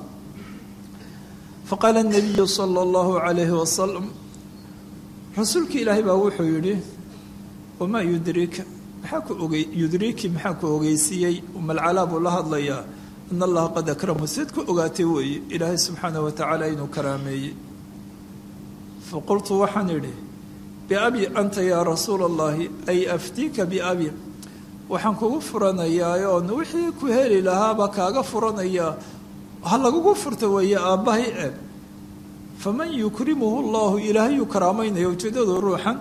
faqaala nabiyu sala allahu calayhi wasalam rasuulka ilaahay baa wuxuu yidhi wamaa yudrika maxaa ku ogey yudriki maxaa ku ogeysiiyey umalcalaa buu la hadlayaa in allaha qad akramahu siad ku ogaatay weeye ilaahay subxaanah wa tacaala inuu karaameeyey faqultu waxaan idhi biabi anta yaa rasuula allahi ay aftiika biabi waxaan kugu furanayaa oon wixii ku heli lahaaba kaaga furanayaa ha lagugu furta weeye aabbahay e faman yukrimuhu llahu ilaahayuu karaamaynaya ujeedadu ruuxan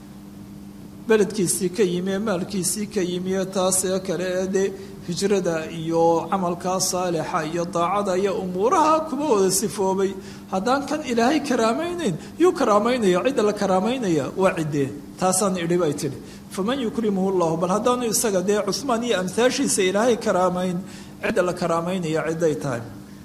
beledkiisii ka yimi ee maalkiisii ka yimi ee taasee kale ee dee hijrada iyo camalkaa saalixa iyo daacada iyo umuuraha kuba wada sifoobay haddaan kan ilaahay karaamaynayn yuu karaamaynaya cidda la karaamaynaya waa ciddee taasaan idhi bay tidhi faman yukrimuhu llahu bal haddaanu isaga dee cusmaan iyo amhaashiisa ilaahay karaamayn cidda la karaamaynaya cidday tahay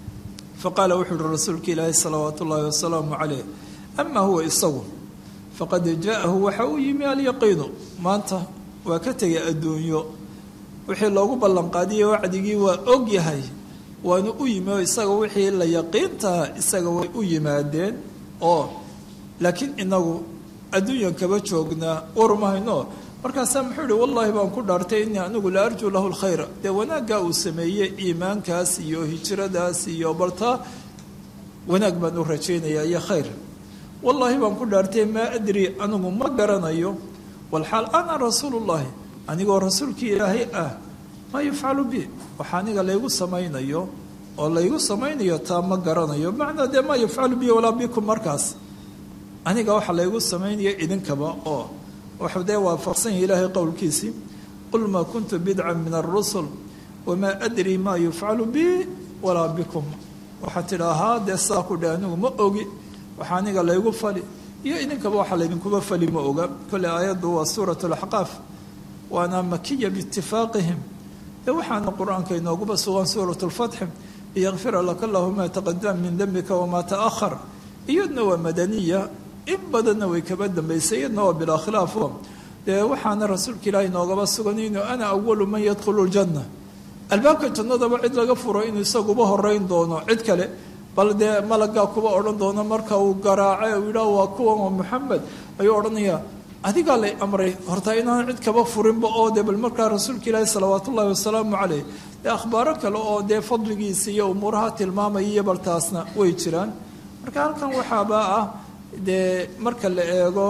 faqaala wuxuu uhi rasuulka ilaahi salawaatu ullaahi wasalaamu caleyh ama huwa isagu faqad jaahu waxa uu yimi alyaqiinu maanta waa ka tegay adduunyo wixii loogu ballanqaadiyey wacdigii waa og yahay waanu u yimi oo isaga wixii la yaqiintaha isaga way u yimaadeen oo laakiin inagu adduunyan kaba joognaa warmahayno markaasaa muxuu ihi wallaahi baan ku dhaartay inii anigu la arjuu lahu lkhayra dee wanaaggaa uu sameeyey iimaankaas iyo hijradaas iyo baltaa wanaag baan u rajaynayaa iyo khayr wallaahi baan ku dhaartay maa adri anigu ma garanayo walxaal ana rasuulullaahi anigoo rasuulkii ilaahay ah maa yufcalu bi waxa aniga laygu samaynayo oo laygu samaynayo taa ma garanayo macnaa dee maa yufcalu bi walaa bikum markaas aniga waxa laygu samaynaya idinkaba oo waxuu dee waafaqsan yahay ilaahay qowlkiisii qul maa kuntu bidcan min arusul wamaa adri maa yufcalu bi walaa bikum waxaa tidhaahaa dee saa ku dhe anigu ma ogi waxa aniga laygu fali iyo idinkaba waxa laydinkuba fali ma oga kolley aayaddu waa suurat alaxqaaf waana makiya biitifaaqihim dee waxaana qur-aanka inooguba sugan suurat lfatxi liyakfira laka allahu maa taqadama min dembika wamaa ta'ahar iyadna waa madaniya in badanna way kaba dambaysay iyadna waa bilaa khilaafo dee waxaana rasuulka ilaahi noogaba sugan inuu ana awalu man yadkhulu ljanna albaabka jannadaba cid laga furo inuu isaguba horeyn doono cid kale bal dee malagaa kuba odhan doono marka uu garaace uu yidhaah waa kuwan waa moxamed ayuu odhanayaa adigaa lay amray horta inaan cid kaba furinba oo dee bal markaa rasuulka ilaahi salawaat ullaahi wasalaamu caleyh dee akhbaaro kale oo dee fadligiisa iyo umuuraha tilmaamaya iyo bal taasna way jiraan marka halkan waxaaba ah dee marka la eego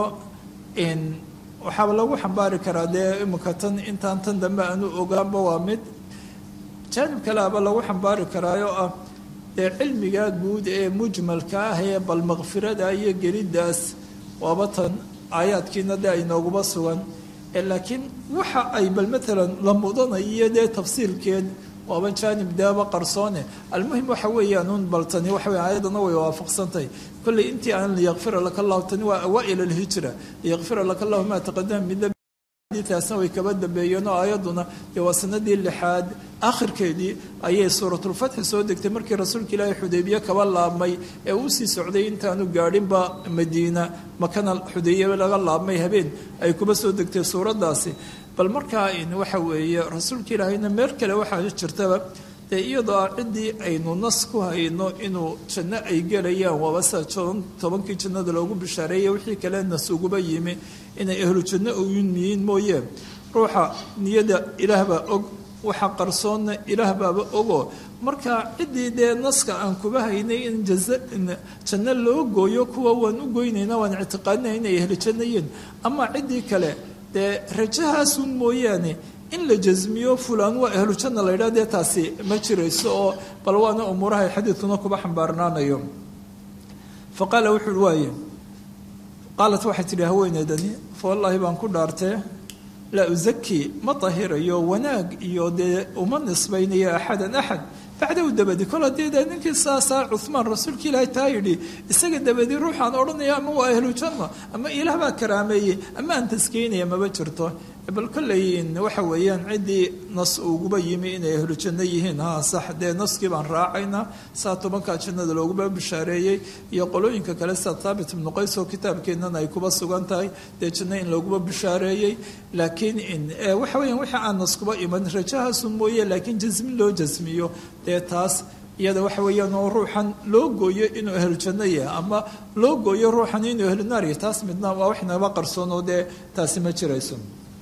waxaaba lagu xambaari karaa dee imika tan intaan tan dambe aanu ogaanba waa mid jaanib kale aba lagu xambaari karaayo ah dee cilmiga guud ee mujmalka ah ee bal makfirada iyo geliddaas waaba tan aayaadkiina dee ay nooguba sugan laakiin waxa ay bal maalan la mudanayo dee tafsiilkeed waaba jaanib deeba qarsoone almuhim waxa weeyaan un bal tani waxa wey aayadana way waafaqsantahay kolley intii aan liyakfira laka allahu tani waa awaa-il alhijra liyakfira laka allahu maa taqadama min taasna way kaba dambeeyeen oo aayadduna dee waa sanadii lixaad akhirkeedii ayay suuratulfatxi soo degtay markii rasuulka ilaahay xudaybiye kaba laabmay ee uu sii socday intaanu gaadhinba madiina makana xudaybiye laga laabmay habeen ay kuba soo degtay suuraddaasi bal markaa waxa weeye rasuulka ilaahayna meel kale waxaa jirtaba dee iyadoo ah ciddii aynu nas ku hayno inuu janno ay gelayaan waaba sida tobankii jannada loogu bishaareeyay wixii kale nas uguba yimi inay ahlu janno uyimiyiin mooye ruuxa niyada ilaah baa og waxa qarsoonna ilaah baaba ogoo marka ciddii dee naska aan kuba haynay in janno loo gooyo kuwa waan u goynayna waan ictiqaadinay inay ahlu janno yihiin ama ciddii kale dee rajahaasun mooyaane in la jasmiyo fulaan waa ahlu janna la yidhah dee taasi ma jirayso oo bal waana umuuraha xadiidkuna kuba xambaarnaanayo fa qaala wuxuu waaye qaalat waxay tidhi haweeneydani fa wallaahi baan ku dhaartee laa usaki ma tahirayo wanaag iyo dee uma nisbaynayo axadan axad bacdahu dabadi kol haddii dee ninkii saasaa cuhmaan rasuulka ilaahi taa yidhi isaga dabadi ruuxaan odhanaya ama waa ahlu janna ama ilaah baa karaameeyey ama aan taskeynaya maba jirto bal kolleyin waxa weeyaan ciddii nas uguba yimi inay ahlu janno yihiin ha sax dee naskii baan raacaynaa saa tobankaa jannada looguba bishaareeyey iyo qolooyinka kale sida thaabit ibnu qays oo kitaabkeennan ay kuba sugan tahay dee janno in looguba bishaareeyey laakiin waxa weeyaan wixii aan naskuba iman rajahaasun mooye laakiin jasmin loo jasmiyo dee taas iyada waxa weeyaan oo ruuxan loo gooyo inuu ahlu janno yahay ama loo gooyo ruuxan inuu ahlu naar yahay taas midna waa wax naba qarsoon oo dee taasi ma jirayso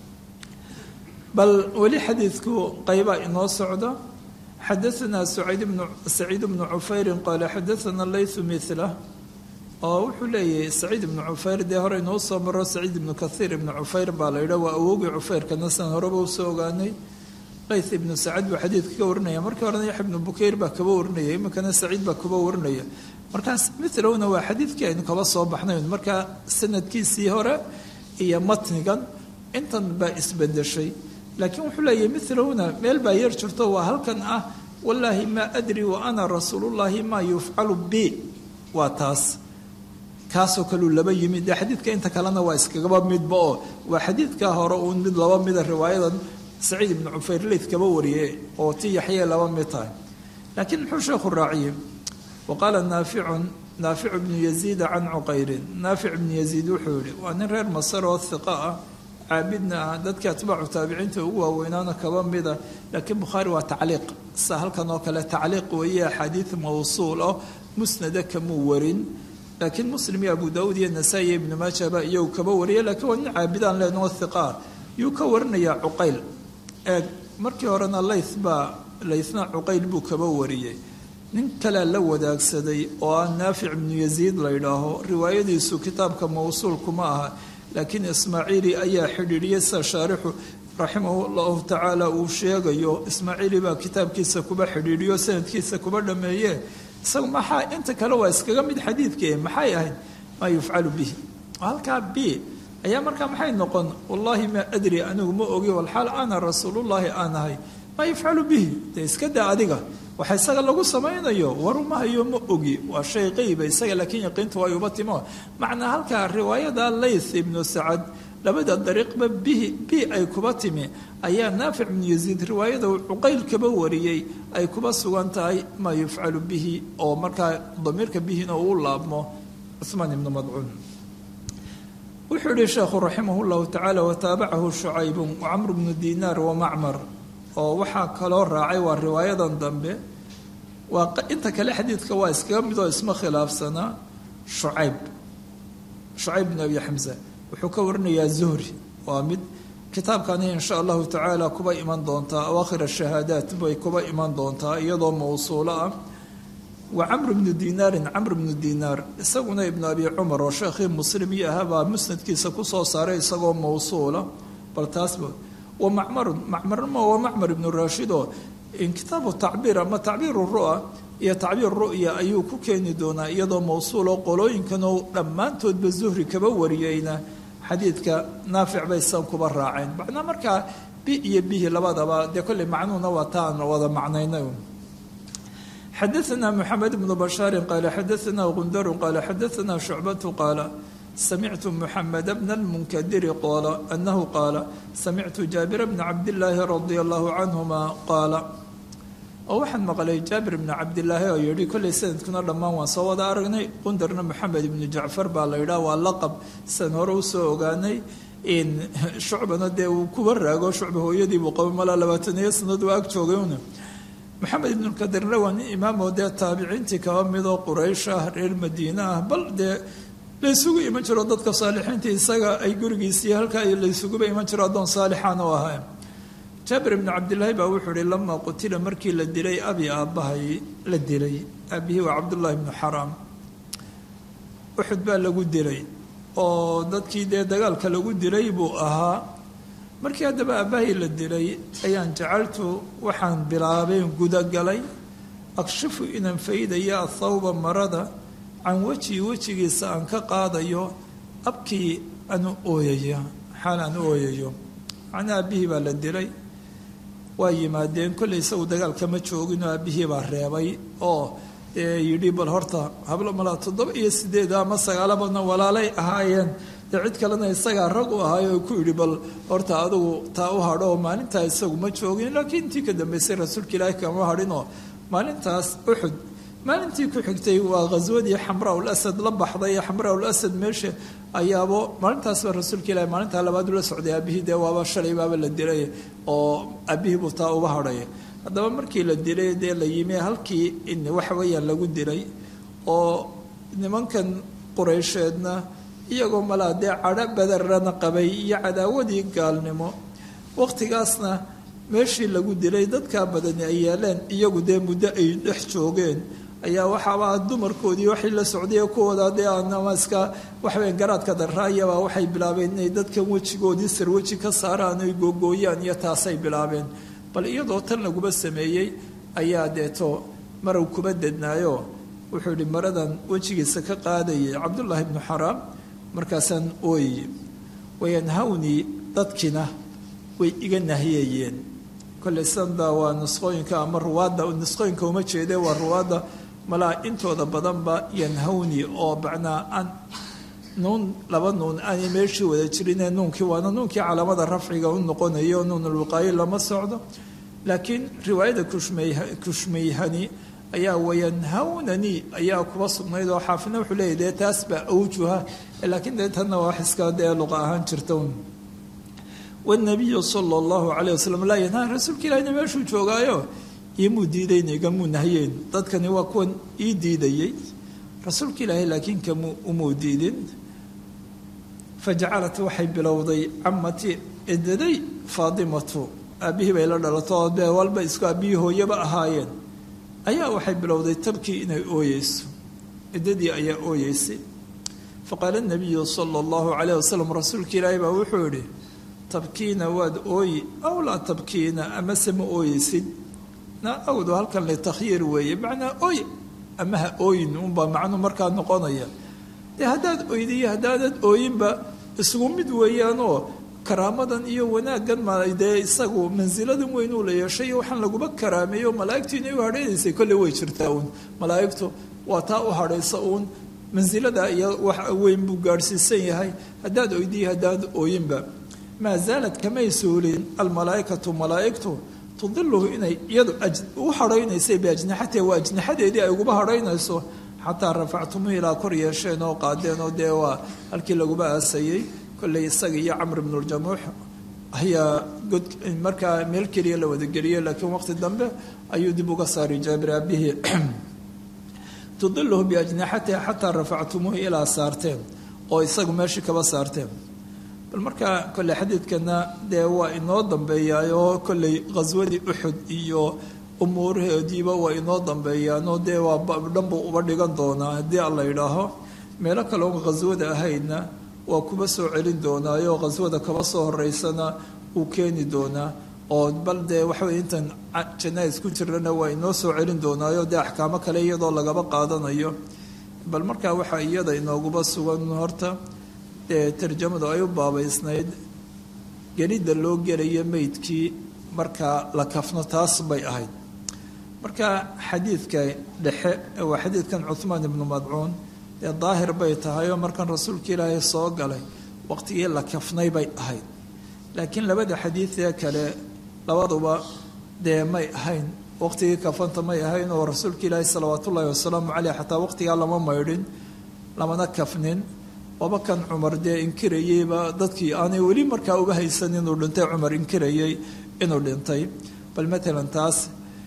bal weli xadiidku qaybaa inoo socda xadaanaa saciid bnu cufayrin qaala xadaana laythu mila oo wuxuu leeyahay saciid ibnu cufayr dee hore inoo soo maro saciid ibnu kahiir ibnu cufayr baa la yidha waa awogii cufayrkana san horeba usoo ogaanay layth ibnu sacad buu xadiidka ka warinaya markii horena yaxya ibnu bukayr baa kaba warinaya iminkana saciid baa kuba warinaya markaas milowna waa xadiidkii aynu kaba soo baxnay markaa sanadkiisii hore iyo matnigan intan baa isbedeshay laakiin wuxuu leeyahay milowna meel baa yar jirto waa halkan ah wallaahi maa adri wa ana rasuulullaahi maa yufcalu bi waa taas kaasoo kaleu laba yimid dee xadiidka inta kalena waa iskagaba midba oo waa xadiidkaa hore uun mid laba mida riwaayadan saciid ibnu cufayr leyd kaba wariyey oo ti yaxyee laba mid tahay laakiin muxuu sheekhu raaciyey wa qaala naaficun naaficu bnu yaziida can cuqayrin naafic bnu yaziid wuxuu yihi waa nin reer masar oo hiqa ah caabidna ah dadkii atbaacu taabiciinta ugu waaweynaana kaba mida laakiin bukhaari waa tacliiq sa halkan oo kale tacliiq weeye axaadiid mawsuul oo musnada kamuu warin laakiin muslim iyo abu daauud iyo nasaa-i iyo ibnu maajaba iyagu kaba wariya lakiin waa nin caabidaan leenoo hiqaa yuu ka warinayaa cuqayl eeg markii horena layth baa laythna cuqayl buu kaba wariyey nin kalea la wadaagsaday oo ah naafic ibnu yaziid la ydhaaho riwaayadiisu kitaabka mawsuulkuma aha laakiin ismaaciili ayaa xidhiidhiyey sida shaarixu raximahu llahu tacaala uu sheegayo ismaaciili baa kitaabkiisa kuba xidhiidhiyo sanadkiisa kuba dhameeye isaga maxaa inta kale waa iskaga mid xadiidkee maxay ahayd maa yufcalu bihi halkaa b ayaa markaa maxay noqon wallaahi maa adri anigu ma ogi walxaal ana rasuulullaahi aan ahay maa yufcalu bihi dee iska daa adiga waxa isaga lagu samaynayo warumahayo ma ogi waa shay qeyba isaga laakiin yaqiintu way uba timo macnaa halkaa riwaayada layth ibnu sacad labada dariiqba bihi bi ay kuba timi ayaa naafic ibnu yaziid riwaayada uu cuqayl kaba wariyey ay kuba sugan tahay maa yufcalu bihi oo markaa damiirka bihina uu laabmo cuhmaan ibnu madcuun wuxuu yihi sheekhu raximah llahu tacaala wataabacahu shucaybun wacamr bnu dinaar wamacmar oo waxaa kaloo raacay waa riwaayadan dambe waa inta kale xadiidka waa iskaga mid oo isma khilaafsanaa shucayb shucayb bn abi xamza wuxuu ka warinayaa zuhri waa mid kitaabkani insha allahu tacaala kuba iman doontaa awaakhir ashahaadaat bay kuba iman doontaa iyadoo mawsuulo ah wa camr bnu dinaarin camr bnu dinaar isaguna ibnu abi cumar oo sheekhii muslimii ahabaa musnadkiisa kusoo saaray isagoo mawsuula bal taasba wa macmarun macmarnimo waa macmar ibnu raashid oo kitaabu tacbiir ama tacbiiru ru'a iyo tacbiir ru'ya ayuu ku keeni doonaa iyadoo mawsuuloo qolooyinkanoo dhammaantoodba zuhri kaba wariyeyna xadiidka naafic bay san kuba raaceen macnaa markaa bi iyo bihi labadaba dee kolley macnuhuna waa taan wada macnaynay xadaثna mxamed bnu bashaari qaala xadaثna gundaru qaala xadaثna shucbatu qaala samictu muxamed bna اlmunkadiri qaala anahu qaala samictu jaabira bna cabdillaahi radia allahu canhuma qaala oo waxaan maqlay jaabir bna cabdilaahi oo yihi kolley sanadkuna dhammaan waan soo wada aragnay qundarna moxamed ibnu jacfar baa la yidhaha waa laqab san hore usoo ogaanay shucbana dee uu kuba raago shucba hooyadii buu qaba malaa labaataniyo sanad waa ag joogayna maxamed ibnukadirna waa nin imaamoo dee taabiciintii kaba midoo quraysh ah reer madiine ah bal dee laysugu iman jiro dadka saalixiintii isaga ay gurigiisii halkaa laysuguba iman jiro addoon saalixaan u ahaa jaabir ibnu cabdilaahi baa wuxuu ihi lamaa qutila markii la dilay abi aabbahay la dilay aabihii waa cabdullaahi ibnu xaraam uxud baa lagu dilay oo dadkii dee dagaalka lagu dilay buu ahaa markii haddaba aabbahay la dilay ayaan jacaltu waxaan bilaabeen gudagalay akshifu inaan faydaya athawba marada can wejii wejigiisa aan ka qaadayo abkii aanu ooyaya xaal aan ooyayo macnaa aabbihii baa la dilay waa yimaadeen kollay isagu dagaalkama jooginoo aabbihii baa reebay oo dee yidhi bal horta hablo malaa toddoba iyo sideed ama sagaalabana walaalay ahaayeen dee cid kalena isagaa rag u ahaay oo ku yidhi bal horta adugu taa u hadho oo maalintaa isagu ma joogin laakiin intii ka dambaysay rasuulka ilaahi kama hadhinoo maalintaas uxud maalintii ku xigtay waa khaswadii xamraa ul asad la baxday xamraa ul asad meesha ayaabo maalintaasba rasuulka ilahi maalintaa labaad ula socday aabihii dee waaba shalay baaba la dilay oo aabihii buu taa uga hadhay haddaba markii la dilay dee la yimi halkii waxa weeyaan lagu dilay oo nimankan qureysheedna iyagoo malaa dee cadho badarana qabay iyo cadaawadii gaalnimo waqtigaasna meeshii lagu dilay dadkaa badani ay yeeleen iyagu dee muddo ay dhex joogeen ayaa waxaaba dumarkoodii waxay la socday kuwooda dee ama iska waxaweya garaadka daraayaba waxay bilaabeen inay dadkan wejigoodii sarweji ka saaraan ay googooyaan iyo taasay bilaabeen bal iyadoo tan laguba sameeyey ayaa deeto marow kuba dednaayo wuxuu yihi maradan wejigiisa ka qaadayay cabdullaahi ibnu xaraam markaasaan ooyey wayanhawnii dadkina way iga nahiyayeen kolley sanda waa nusqooyinka ama ruwaadda nusqooyinka uma jeede waa ruwaadda malaa intooda badanba yanhawni oo macnaa aan nuun laba nuun aanay meeshii wada jirinee nuunkii waana nuunkii calaamada rafciga u noqonayo nuunulwiqaayo lama socdo laakiin riwaayada kushmeyhani ayaa wayanhawnanii ayaa kuba sugnayd oo xaafidna wuxuu leeyahy dee taas baa awjuha laakiin dee tanna waa wax iska dee luqa ahaan jirta wanabiyu sala allahu calayh wasalam laa yanhaa rasuulka ilahina meeshuu joogaayo imuu diidayn igamuu nahyeyn dadkani waa kuwan ii diidayey rasuulka ilaahay laakiin kamu umuu diidin fajacalat waxay bilowday camatii edaday faadimatu aabbihii bay la dhalato oo dee walba isku aabbihii hooyaba ahaayeen ayaa waxay bilowday tabkii inay ooyeyso edadii ayaa ooyeysay faqaala nabiyu sala allahu calayh wasalam rasuulka ilaahay baa wuxuu yihi tabkiina waad ooyi aw laa tabkiina amase ma ooyeysid na awdu halkan litakhyiir weeye macnaa ooy ama ha ooyin unbaa macnu markaa noqonaya dee haddaad oydiyo haddaanad ooyinba isugu mid weeyaanoo karaamadan iyo wanaaggan ma dee isagu mansiladan weyn uu la yeeshay iyo waxaan laguma karaameeyo malaa'igtu inay u hadhaynaysay kolley way jirtaa uun malaa'igtu waa taa u hadhaysa uun mansilada iyo wax weyn buu gaadhsiisan yahay haddaad oydiyo haddaad ooyinba maa zaalad kamay suulin almalaaikatu malaa'igtu tudiluhu inay iyadu u hadhaynaysay biajnaxatiha waa ajnaxadeedii ay uguba hadhaynayso xataa rafactumuhu ilaa kor yeesheen oo qaadeen oo dee waa halkii laguba aasayey kolley isaga iyo camr ibnuljamuux ayaa god markaa meel keliya la wadageliyey laakiin waqti dambe ayuu dib uga saaray jaabir aabihii tudiluhu biajnaxatiha xataa rafactumuuhu ilaa saarteen oo isagu meeshii kaba saarteen bal markaa kolley xadiidkana dee waa inoo dambeeyaayoo kolley khaswadii uxud iyo umuuraheediiba waa inoo dambeeyaanoo dee waa dhanbuu uba dhigan doonaa haddii alla yidhaaho meelo kale oon khaswada ahaydna waa kuba soo celin doonaayo khaswada kaba soo horeysana uu keeni doonaa oo bal dee waxawey intan janais ku jirana waa inoo soo celin doonaayo dee axkaamo kale iyadoo lagaba qaadanayo bal markaa waxaa iyada inooguba sugan horta dee tarjamadu ay u baabaysnayd gelidda loo gelayo meydkii markaa la kafno taas bay ahayd marka xadiidka dhexe waa xadiidkan cuhmaan ibnu madcuun dee daahir bay tahay oo markan rasuulka ilaahay soo galay waqtigii la kafnay bay ahayd laakiin labada xadiidee kale labaduba dee may ahayn waqtigii kafanta may ahayn oo rasuulka ilaahay salawaat ullaahi wasalaamu caleyh xataa waqtigaa lama maydhin lamana kafnin waba kan cumar dee inkirayeyba dadkii aanay weli markaa uga haysan inuu dhintay cumar inkirayey inuu dhintay bal matalan taas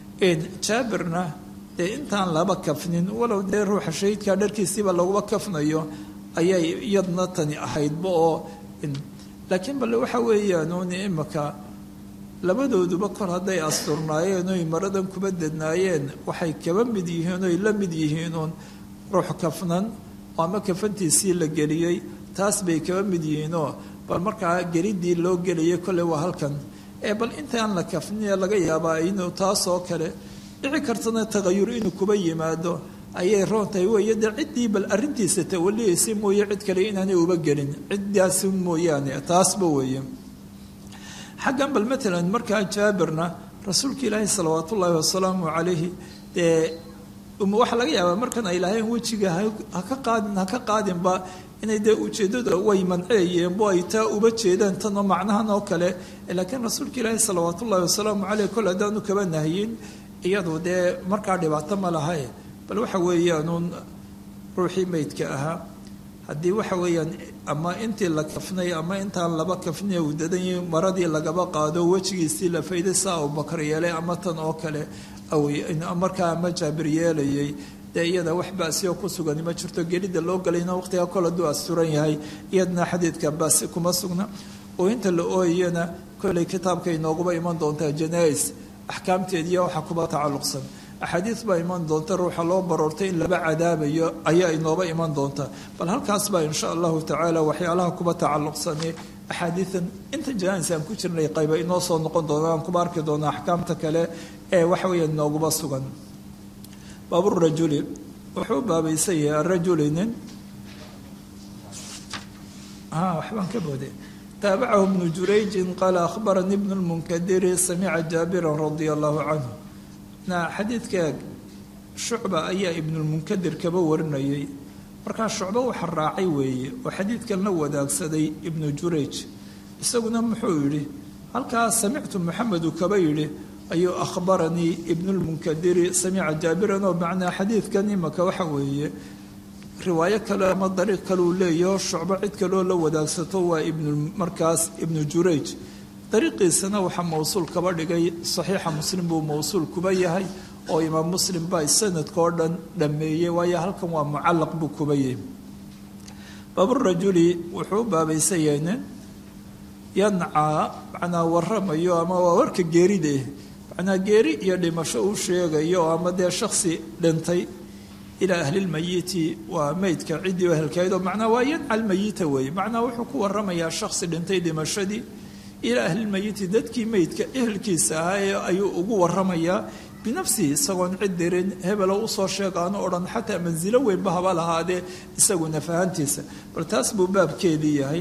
jaabirna dee intaan laba kafnin walow dee ruuxa shahiidkaa dharkiisiiba laguba kafnayo ayay iyadna tani ahaydba oo laakiin bale waxa weeyaan uun imika labadooduba kor hadday asturnaayeen oy maradan kuba dednaayeen waxay kaba mid yihiin oy la mid yihiin uun ruux kafnan oo ama kafantiisii la geliyey taas bay kaba mid yihiinoo bal markaa gelidii loo gelayay kolley waa halkan ee bal intaan la kafniye laga yaabaa inuu taasoo kale dhici kartana tagayur inuu kuba yimaado ayay roontahay weeye dee ciddii bal arrintiisa tawaliyaysay mooye cid kale inaanay uba gelin ciddaasi mooyaane taasba weeye xaggan bal matalan markaa jaabirna rasuulka ilaahi salawaat ullaahi wasalaamu calayhi dee waxaa laga yaabaa markan ay lahayn wejiga haka qaadin haka qaadinba inay dee ujeeddada way manceeyeen bo ay taa uba jeedaan tanoo macnahan oo kale laakiin rasuulka ilaahi salawaat ullaahi wasalaamu caleyh kol haddaanu kaba nahiyin iyadu dee markaa dhibaato ma lahae bal waxa weeyaanuun ruuxii meydka ahaa haddii waxa weeyaan ama intii la kafnay ama intaan laba kafniya uu dadanyay maradii lagaba qaado wejigiisii la fayday saa abubakar yeelay ama tan oo kale markaa ama jaabir yeelayay dee iyada wax baasi oo ku sugani ma jirto gelidda loo galayna waqtigaa kol hadduu asturan yahay iyadna xadiidka baasi kuma sugna oo inta la ooyayana kolley kitaabka inooguba iman doontaa janais axkaamteediiya waxa kuba tacalluqsan axaadiis baa iman doonta ruuxa loo baroortay in laba cadaabayo ayaa inooba iman doonta bal halkaas baa insha allahu tacaala waxyaalaha kuba tacalluqsani axaadiidan inta janais aan ku jirnay qayba inoo soo noqon doona aan kuba arki doona axkaamta kale ee waxa weeya inooguba sugan baaburajuli wuxuu baabaysan yahay arajuli nin waxbaan ka booday taabacahu ibnu jurayjin qaala akhbaranii ibnu lmunkadiri samica jaabiran radia allahu canhu na xadiidka shucba ayaa ibnulmunkadir kaba warinayay markaa shucbo waxa raacay weeye oo xadiidkan la wadaagsaday ibnu jurayj isaguna muxuu yidhi halkaa samictu maxamedu kaba yidhi ayuu akhbaranii ibnulmunkadiri samica jaabiran oo macnaa xadiidkan imaka waxa weeye riwaayo kale ama dariiq kale uu leeyaho shucbo cid kaleoo la wadaagsato waa ibnu markaas ibnu jurayj dariiqiisana waxaa mowsuul kaba dhigay saxiixa muslim buu mowsuul kuba yahay oo imaam muslim baa sanadka oo dhan dhammeeyey waayo halkan waa mucallaq buu kuba yahay baaburajuli wuxuu u baabaysan yahay nin yancaa macnaa waramayo ama waa warka geerida macnaa geeri iyo dhimasho uu sheegayo ama dee shaksi dhintay ilaa ahlilmayiti waa meydka ciddii ehelkeed oo macnaa waa yanca almayita weeye macnaa wuxuu ku waramayaa shaksi dhintay dhimashadii ilaa ahlilmayiti dadkii meydka ehelkiisa ahaa ayuu ugu waramayaa binafsihi isagoon cid dirin hebelo usoo sheegaano o dhan xataa mansilo weynba haba lahaadee isaguna fahantiisa bal taas buu baabkeedii yahay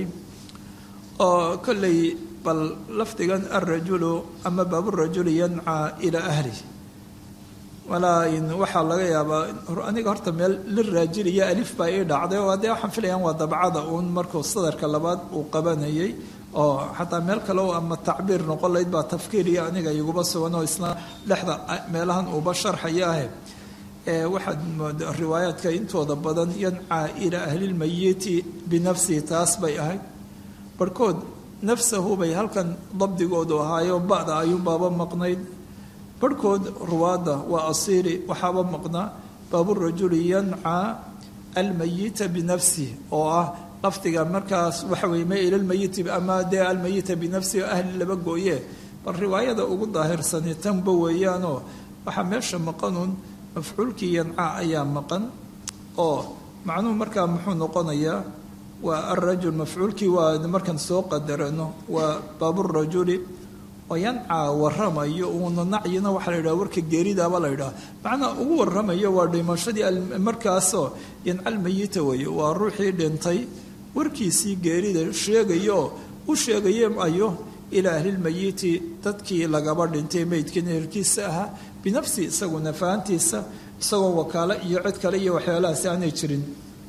oo kolley bal lafdigan alrajulu ama baaburajuli yancaa ilaa ahlihi walaa waxaa laga yaabaa aniga horta meel liraajil iyo alif baa ii dhacday oo dee waxaan filayaan waa dabcada uun markuu sadarka labaad uu qabanayay oo xataa meel kale oo ama tacbiir noqon layd baa tafkiir iyo aniga iguba sugan oo isna dhexda meelahan uuba sharxaya ahe waxaad mooda riwaayaadka intooda badan yancaa ilaa ahlilmayiti binafsihi taas bay ahayd barhkood nafsahu bay halkan dabdigoodu ahaayo ba'da ayuunbaaba maqnayd barhkood ruwaadda waa asiiri waxaaba maqnaa baaburajuli yancaa almayita binafsih oo ah lafdiga markaas waxa weye ma ilalmayiti ama dee almayita binafsihi ahli laba gooye bal riwaayada ugu daahirsani tanba weeyaanoo waxaa meesha maqanuun mafcuulkii yancaa ayaa maqan oo macnuhu markaa muxuu noqonayaa waa alrajul mafcuulkii waa markaan soo qadarano waa baaburajuli oo yancaa waramayo uuna nacyina waxaa la yidhaha warka geeridaaba la yidhaha macnaa ugu waramayo waa dhimashadii markaasoo yancalmayita weeye waa ruuxii dhintay warkiisii geerida sheegayo u sheegaye ayo ilaa ahlilmayiti dadkii lagaba dhintay meydkan ehelkiisa ahaa binafsi isaguna fahantiisa isagoo wakaalo iyo cid kale iyo waxyaalahaasi aanay jirin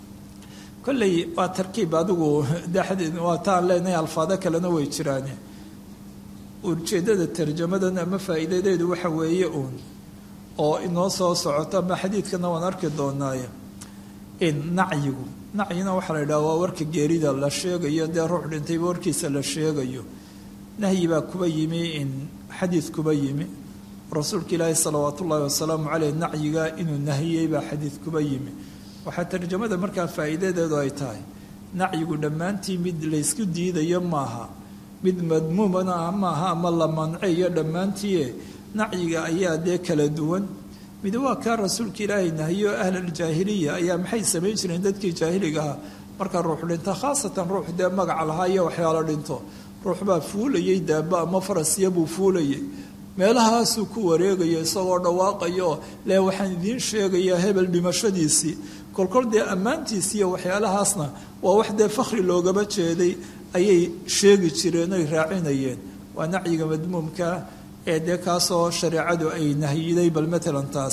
kolley waa tarkiib adigu waa taan leenahay alfaado kalena way jiraan ujeeddada tarjamadan ama faa'iidadeedu waxa weeye uun oo inoo soo socoto ama xadiidkana waan arki doonaaye in nacyigu nacyina waxaa la yidhaha waa warka geerida la sheegayo dee ruux dhintayba warkiisa la sheegayo nahyi baa kuba yimi in xadiid kuba yimi rasuulka ilaahi salawaat ullaahi wasalaamu caleyh nacyiga inuu nahiyey baa xadiid kuba yimi waxaa tarjamada markaa faa'iidadeedu ay tahay nacyigu dhammaantii mid laysku diidayo maaha mid madmuumana ah maaha ama la manceyo dhammaantiie nacyiga ayaa dee kala duwan mid waa kaa rasuulka ilaahay nahiyo ahlaljaahiliya ayaa maxay samayn jireen dadkii jaahiliga ahaa marka ruux dhinto khaasatan ruux dee magaca lahaa iyo waxyaalo dhinto ruux baa fuulayay daaba ama farasiya buu fuulayay meelahaasuu ku wareegaya isagoo dhawaaqayo le waxaan idiin sheegayaa hebel dhimashadiisii kolkol dee ammaantiisi iyo waxyaalahaasna waa wax dee fakhri loogaba jeeday ayay sheegi jireen oy raacinayeen waa nacyiga madmuumka ee dee kaasoo shareecadu ay nahyiday bal matalan taas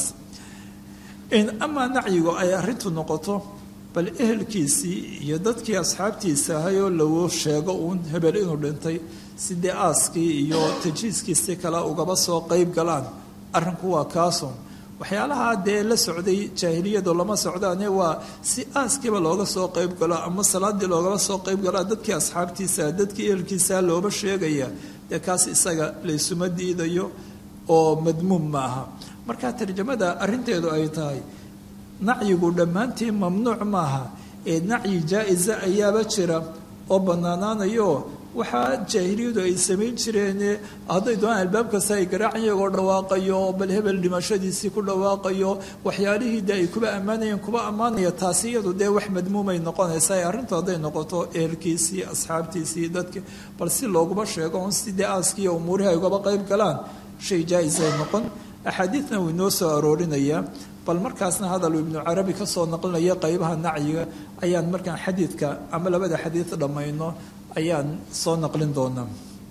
in amaa nacyigu ay arrintu noqoto bal ehelkiisii iyo dadkii asxaabtiisa ahayoo lagu sheego uun hebel inuu dhintay si dee aaskii iyo tajiiskiisii kale ugaba soo qeyb galaan arrinku waa kaasun waxyaalaha dee la socday jaahiliyadu lama socdaane waa si aaskiiba looga soo qeyb galo ama salaadii loogaba soo qeyb galo dadkii asxaabtiisa dadkii ehelkiisa looba sheegaya dee kaas isaga laysuma diidayo oo madmuum ma aha marka tarjamada arrinteedu ay tahay nacyigu dhammaantii mamnuuc maaha ee nacyi jaa-isa ayaaba jira oo bannaanaanayo waxaa jaahiliyadu ay samayn jireen hadday doonaan albaab kasta ay garaacan iyagoo dhawaaqayo bal hebel dhimashadiisii ku dhawaaqayo waxyaalihii dee ay kuba ammaanayeen kuba ammaanaya taasi iyadu dee wax madmuumay noqonaysaa ee arrintu hadday noqoto ehelkiisii asxaabtiisii dadki bal si looguma sheego un si dee aaskiiyo umuurihi ay ugaba qayb galaan shay jaa-is ay noqon axaadiidna wuu inoo soo aroorinayaa bal markaasna hadal ibnu carabi ka soo naqlinaya qaybaha nacyiga ayaan markaan xadiidka ama labada xadiid dhammayno ayaan soo naqlin doonaa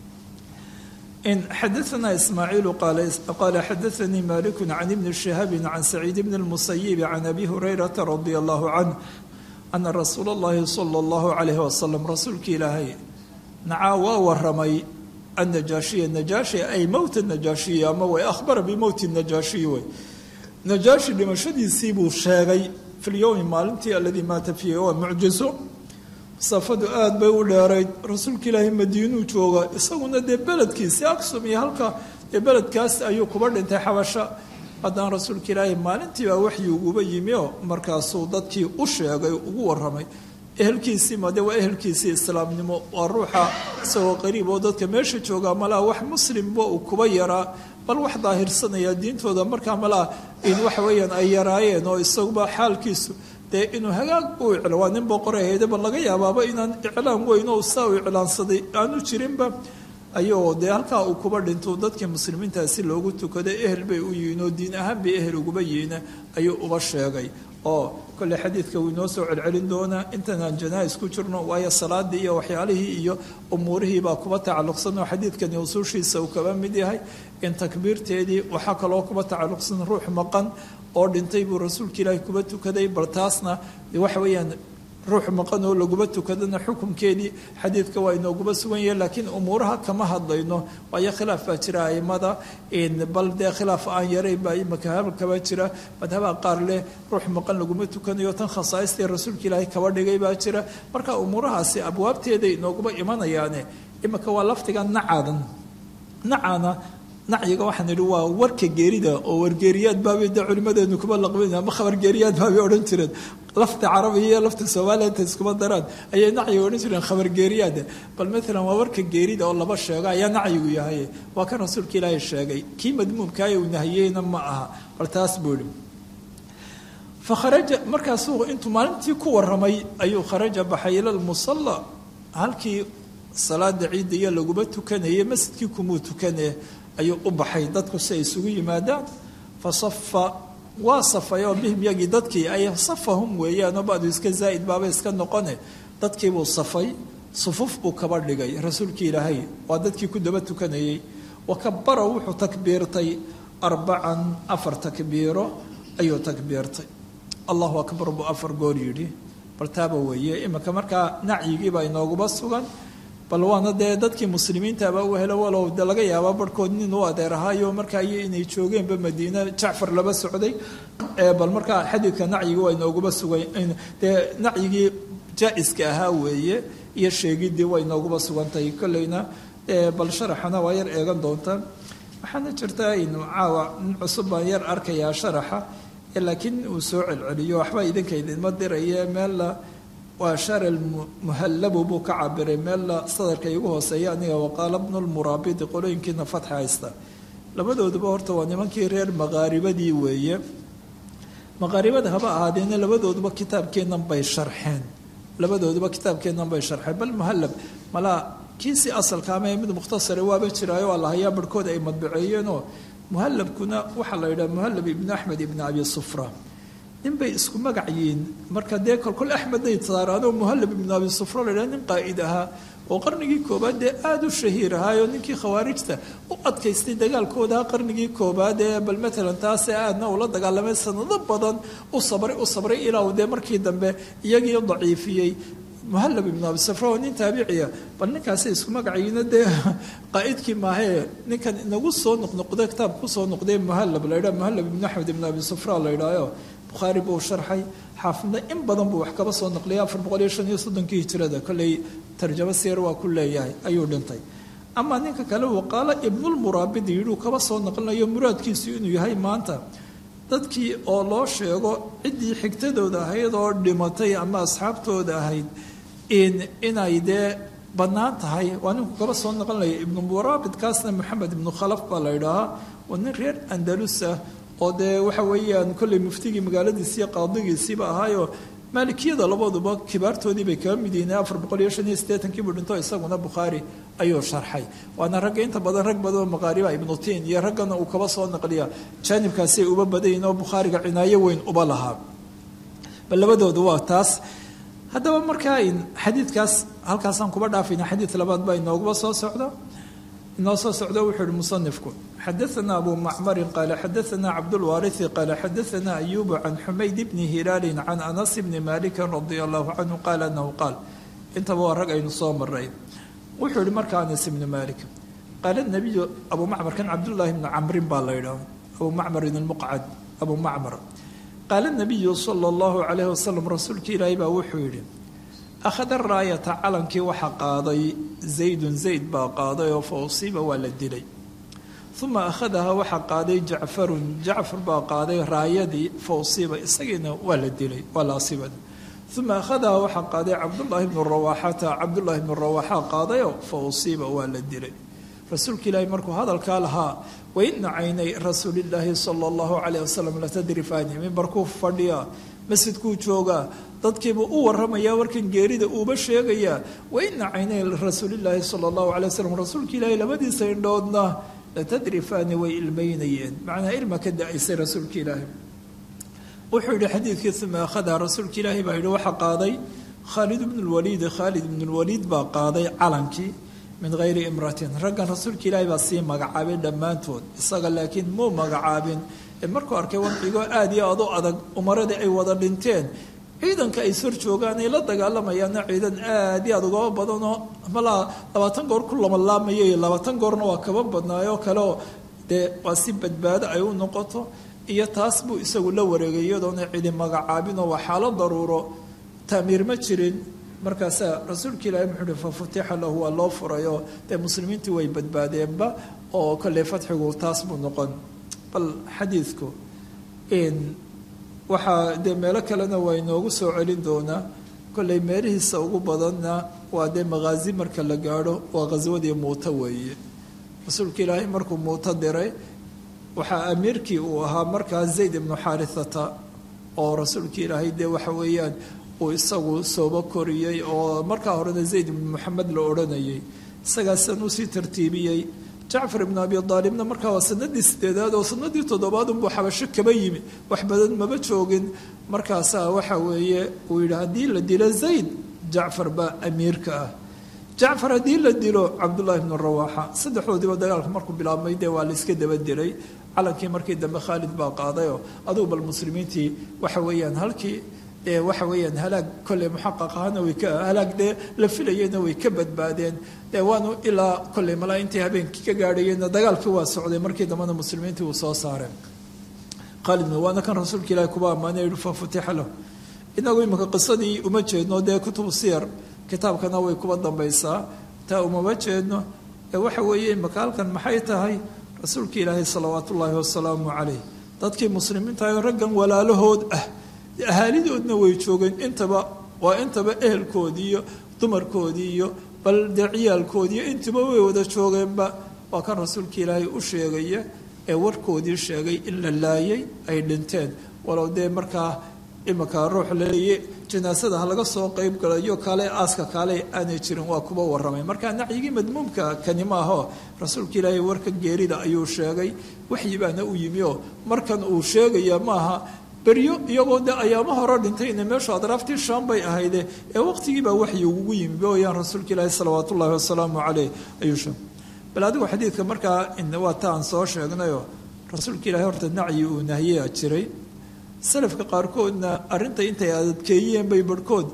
in xadaثna ismaaciilu qaala xadaثanii maliku can ibni shihaabi can saciid bni اlmusayibi can abi hurayrata radi allahu canh ana rasuula اllahi salى اllahu calayh wasalam rasuulka ilaahay nacaa waa waramay annajaashiya najaashi ay mowta najaashiya ama way ahbara bimowti najaashiyi wey najaashi dhimashadiisii buu sheegay fi lyowmi maalintii aladii maata fiihi waa mucjiso masaafadu aada bay u dheerayd rasuulka ilaahay madiinuu jooga isaguna dee beledkiisi aksum iyo halka dee beledkaas ayuu kuba dhintay xabasha haddana rasuulka ilaahay maalintiibaa waxyi uguba yimi oo markaasuu dadkii u sheegay ugu waramay ehelkiisii made waa ehelkiisii islaamnimo waa ruuxa isagoo qariib oo dadka meesha jooga malaa wax muslimba uu kuba yaraa bal wax daahirsanaya diintooda markaa malaa in waxa weeyaan ay yaraayeen oo isaguba xaalkiisu dee inuu hagaag u icla waa nin boqor ahayde bal laga yaabaaba inaan iclaan weyn oo saa u iclaansaday aanu jirinba ayuu dee halkaa uu kuba dhinto dadkii muslimiintaasi loogu tukaday ehel bay u yihiin oo diin ahaan bay ehel uguba yihiin ayuu uba sheegay oo kolley xadiidka wuu inoo soo celcelin doonaa intanaan janaa-is ku jirno waayo salaadii iyo waxyaalihii iyo umuurihii baa kuba tacalluqsan oo xadiidkani usuushiisa uu kaba mid yahay in takbiirteedii waxaa kaloo kuba tacalluqsan ruux maqan oo dhintay buu rasuulka ilaahi kuba tukaday bal taasna waxa weeyaan ruux maqan oo laguba tukadana xukunkeedii xadiidka waa inooguba sugan yahe laakiin umuuraha kama hadlayno waayo khilaaf baa jira aimada bal dee khilaaf aan yarayn baa imaka habkaba jira madhabaha qaar leh ruux maqan laguma tukanayo tan khasaaistii rasuulka ilaahay kaba dhigay baa jira marka umuurahaasi abwaabteeda inooguba imanayaane imika waa laftiga nacaadan nacana nacyiga waxaan idhi waa warka geerida oo wargeeriyaad baabay de culimadeenu kuma laqbin ama khabargeeriyaad baabay odhan jireen lafta carabiga iyo lafta soomaaliya inta iskuma daraan ayay nacyiga odhan jireen khabargeeriyaad bal maalan waa warka geerida oo laba sheego ayaa nacyigu yahay waa kan rasuulka ilaahay sheegay kii madmuumkaaya uu nahiyeyna ma aha bal taas buu ihi fakharaja markaasuu intuu maalintii ku waramay ayuu kharaja baxay ila lmusalla halkii salaada ciidda iyo laguba tukanayay masjidkii kumuu tukane ayuu u baxay dadku si ay isugu yimaadaan fa safa waa safay oo bihim yagii dadkii ay safahum weeyaanoo badu iska zaa'id baaba iska noqone dadkiibuu safay sufuf buu kaba dhigay rasuulkii ilaahay waa dadkii ku daba tukanayay wa kabara wuxuu takbiirtay arbacan afar takbiiro ayuu takbiirtay allahu akbar buu afar goor yidhi bal taaba weeye iminka markaa nacyigiibaa inooguba sugan bal waana dee dadkii muslimiintaaba u helo walow de laga yaabaa barhkood nin u adeer ahaayo markaa iyo inay joogeenba madiine jacfar laba socday bal markaa xadiidka nacyigi waa inooguba sugay dee nacyigii jaa-iska ahaa weeye iyo sheegidii waa inooguba sugantahay kolleyna bal sharaxana waa yar eegan doontaan waxaana jirtaa inu caawa nin cusub baan yar arkayaa sharaxa laakiin uu soo celceliyo waxba idinka idinma diraye meella waa sharal muhallabu buu ka cabiray meella sadarka igu hooseeya aniga waqaala bnu lmuraabidi qolooyinkiina fatxa haysta labadooduba horta waa nimankii reer maqaaribadii weeye maqaaribada haba ahaadeena labadooduba kitaabkeennan bay sharxeen labadooduba kitaabkeennan bay sharxeen bal muhallab malaa kiisi asalka ama mid mukhtasare waaba jiraayo waa lahayaa barhkood ay madbaceeyeenoo muhallabkuna waxaa la yidhaha muhallab ibnu axmed ibni abi sufra nin bay isku magac yihiin marka dee kolkol axmedday saaraanoo muhallab ibnu abi sufra la yidhaha nin qaa'id ahaa oo qarnigii koobaad dee aada u shahiir ahaayo ninkii khawaarijta u adkaystay dagaalkooda qarnigii koobaad ee bal matalan taasee aadna ula dagaalamay sanado badan u sabray u sabray ilaa uu dee markii dambe iyagii daciifiyey muhallab ibnu abi sufra oo nin taabiciya bal ninkaasi isku magaciina dee qaa'idkii maahee ninkan inagu soo noqnoqday kitaab kusoo noqday muhallab la yidhaha muhallab ibnu axmed ibnu abi sufra la yidhaaho bukhaari buu sharxay xaafidna in badan buu wax kaba soo naqliyay afar boqol iyo shan iyo soddonkii hijirada kolley tarjamo siyar waa ku leeyahay ayuu dhintay amaa ninka kale waqaala ibnulmuraabidi yidhuu kaba soo naqlinayo muraadkiisu inuu yahay maanta dadkii oo loo sheego ciddii xigtadooda ahayd oo dhimatay ama asxaabtooda ahayd in inay dee bannaan tahay waa ninku kaba soo naqlinaya ibnumuraabidkaasna maxamed ibnu khalaf baa la yidhaahaa waa nin reer andalus ah oo dee waxa weeyaan kolley muftigii magaaladiisiiyo qaadigiisiiba ahaayo maalikiyada labaduba kibaartoodii bay kaga mid yihiin afar boqol iyo shan iyo siddeetankii buu dhinto isaguna bukhaari ayuu sharxay waana ragga inta badan rag badanoo maqaariba ibnu tiin iyo raggana uu kaba soo naqliya jaanibkaasiay uba badayin oo bukhaariga cinaayo weyn uba lahaa bal labadoodu waa taas haddaba markaa xadiidkaas halkaasaan kuba dhaafayna xadiid labaad baa inooguba soo socda inoo soo socdo wuxuu ihi musanifku xadaana abu macmarin qaala xadaana cabdulwaariثi qaala xadaana ayubu can xumayd bni hilaalin can anas bni malikin radia allahu canhu qaala anahu qaal intaba waa rag aynu soo maray wuxuu yihi marka anas ibni malik qaala nabiyu abu macmar kan cabdullaahi bni camrin baa la yidhaah abu macmarin almuqcad abu macmar qaala nabiyu sala allahu calayhi wasalam rasuulka ilaahay baa wuxuu yidhi akhada raayata calankii waxaa qaaday zaydun zayd baa qaaday oo fa usiiba waa la dilay uma akhadaha waxaa qaaday jacfarun jacfar baa qaaday raayadii fa usiiba isagiina waa la dilay waa la asiibay uma akhadaha waxaa qaaday cabdullaahi bnu rawaaxata cabdullaahi bnu rawaaxa qaadayoo fa usiiba waa la dilay rasuulka ilaahi markuu hadalkaa lahaa waina caynay rasuulillaahi sala allahu calayh wasalam latadrifaani mimbarkuu fadhiyaa masjidkuu joogaa dadkiiba u waramayaa warkan geerida uuba sheegayaa waina caynay rasuulillaahi sala allahu calay wasalam rasuulka ilaahi labadiisa indhoodna latadrifaani way ilmaynayeen macnaa ilma ka da-aysay rasuulka ilaahi wuxuu yihi xadiidkii uma akhada rasuulka ilaahi baa yihi waxaa qaaday khaalid bnu lwaliid khaalid ibnu lwaliid baa qaaday calankii min hayri imratin raggan rasuulka ilaahi baa sii magacaabay dhammaantood isaga laakiin muu magacaabin markuu arkay wadcigoo aada iyo adu adag umaradii ay wada dhinteen ciidanka ay sor joogaan ay la dagaalamayaana ciidan aada iyo aad ugaba badanoo malaa labaatan goor ku lamalaamayay labaatan goorna waa kaba badnaayoo kaleoo dee waa si badbaado ay u noqoto iyo taas buu isagu la wareegay iyadoona cidi magacaabinoo waa xaalo daruuro taamiir ma jirin markaasaa rasuulka ilaahi muxuu uhi fa futixa lahu waa loo furayoo dee muslimiintii way badbaadeenba oo kolley fatxigu taas buu noqon bal xadiidku waxaa dee meelo kalena waa inoogu soo celin doonaa kolley meelihiisa ugu badanna waa dee makhaazi marka la gaadho waa khaswadii muuto weeye rasuulka ilaahay markuu muuto diray waxaa amiirkii uu ahaa markaa zayd ibnu xaarithata oo rasuulka ilaahay dee waxa weeyaan uu isagu sooba koriyey oo markaa horena zayd ibnu moxamed la odhanayay isagaasan usii tartiibiyey jacfar ibnu abi aalibna markaa waa sanadii sideedaad oo sanadii toddobaad unbuu xabasho kaba yimi wax badan maba joogin markaasaa waxa weeye uu yidhi haddii la dilo zayd jacfar baa amiirka ah jacfar haddii la dilo cabdullaahi bnu rawaaxa saddexdoodiiba dagaalka markuu bilaabmay dee waa la iska daba dilay calankii markii dambe khaalid baa qaadayoo adugu bal muslimiintii waxa weeyaan halkii dee waxa weeyaan halaag kolley muxaqaq ahana way ka halaag dee la filayeyna way ka badbaadeen dee waanu ilaa kolley malaa intii habeenkii ka gaadhayeenna dagaalkii waa socday markii dambena muslimiintii uu soo saareen khaalidna waana kan rasuulka ilaahi kuba ammaanay yihi fa futixa lahu inagu iminka qisadii uma jeedno dee kutubu siyar kitaabkana way kuba dambaysaa taa umama jeedno ee waxa weeye imaka halkan maxay tahay rasuulka ilaahi salawaatu ullaahi wasalaamu calayh dadkii muslimiintahay raggan walaalahood ah ahaalidoodna way joogeen intaba waa intaba ehelkoodii iyo dumarkoodii iyo bal dee ciyaalkoodiiyo intiba way wada joogeenba waa kan rasuulka ilaahay u sheegaya ee warkoodii sheegay in la laayay ay dhinteen walow dee markaa imanka ruux laleeye janaasada ha laga soo qeyb galayo kale aaska kaale aanay jirin waa kuba waramay markaa nacyigii madmuumka kani maaho rasuulka ilaahay warka geerida ayuu sheegay waxyi baana u yimi oo markan uu sheegaya maaha beryo iyagoo de ayaamo hore dhintayna meeshu adraaftii shaam bay ahayde ee waqtigiibaa waxyi ugu yimi booyaan rasuulka ilaahi salawaat ullahi wasalaamu caleyh ayuu sheegay bal adigu xadiidka markaa waa ta aan soo sheegnayoo rasuulka ilaahay horta nacyi uu nahiyaa jiray salafka qaarkoodna arrinta intay adadkeeyeen bay barhkood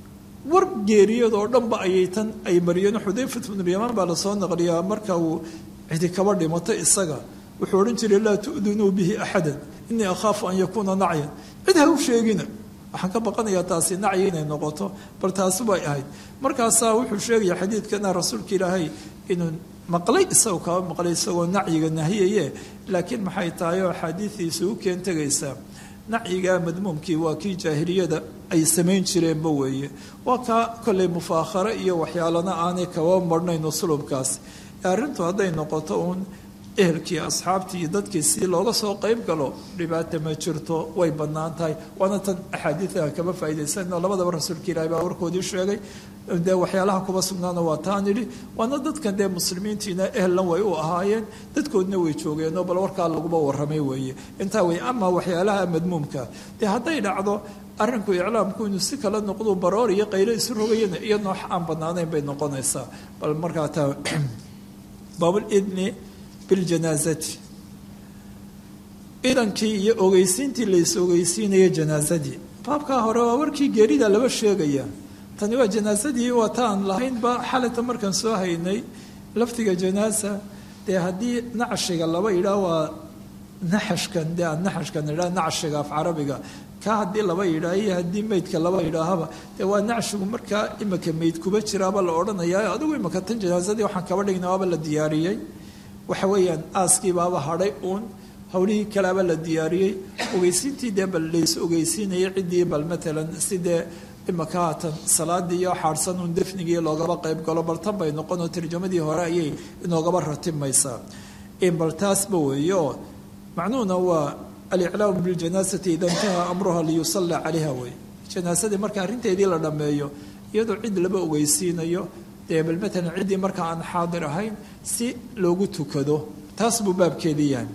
war geeriyad oo dhanba ayay tan ay mariyeen xudayfat bnulyamaan baa lasoo naqliyaa marka uu cidi kaba dhimato isaga wuxuu odhan jiray laa tu'dunuu bihi axadan inii akhaafu an yakuuna nacyan cid ha u sheegina waxaan ka baqanayaa taasi nacyi inay noqoto bal taasi bay ahayd markaasaa wuxuu sheegaya xadiidkana rasuulka ilaahay inuu maqlay isagoo kaba maqlay isagoo nacyiga nahiyaye laakiin maxay tahay oo axaadiidiisa u keen tegaysaa nacyiga madmuumkii waa kii jaahiliyada ay samayn jireenba weeye waa kaa kolley mufaakhare iyo waxyaalana aanay kaba marhnayn uslubkaas arrintu hadday noqoto uun ehelkii asxaabtii iyo dadkii si looga soo qeyb galo dhibaata ma jirto way bannaan tahay waana tan axaadiida kama faa'iidaysanno labadaba rasuulka ilaahi baa warkoodii sheegay dee waxyaalaha kuba sugnaana waa taan idhi waana dadkan dee muslimiintiina ehellan way u ahaayeen dadkoodna way joogeenoo bal warkaa laguba warramay weeye intaa wey ama waxyaalaha madmuumka dee hadday dhacdo arrinku iclaamku inuu si kala noqdo baroor iyo qaylo isu rogayana iyo noox aan bannaanayn bay noqonaysaa bal markaa taa baabulidni biljanaasati idankii iyo ogeysiintii lays ogeysiinaya janaasadii baabkaa hore waa warkii geerida laba sheegaya tani waa janaasadii waa taan lahaynba xalata markaan soo haynay laftiga janaasa dee haddii nacshiga laba yidhaah waa naxashkan dee aan naxashkan idhaah nacshiga af carabiga ka haddii laba yidhaah iyo haddii meydka laba yidhaahaba dee waa nacshigu markaa imika meyd kuba jiraaba la odhanayaa adigu imika tan janaasadii waxaan kaba dhigna waaba la diyaariyey waxa weeyaan aaskiibaaba hadhay uun howlihii kaleaba la diyaariyey ogeysiintii dee bal lays ogeysiinayay ciddii bal matalan sidee imaka haatan salaadii iyo xaadhsan uun defnigii loogaba qayb galo bal tan bay noqonoo tarjamadii hore ayay inoogaba ratimaysaa bal taasba weeye oo macnuhuna waa aliclaamu biljanaasati ida intaha amruha liyusalla calayha wey janaasadii marka arrinteedii la dhammeeyo iyadoo cid laba ogeysiinayo dee bal matalan ciddii markaa aan xaadir ahayn si loogu tukado taas buu baabkeedii yahay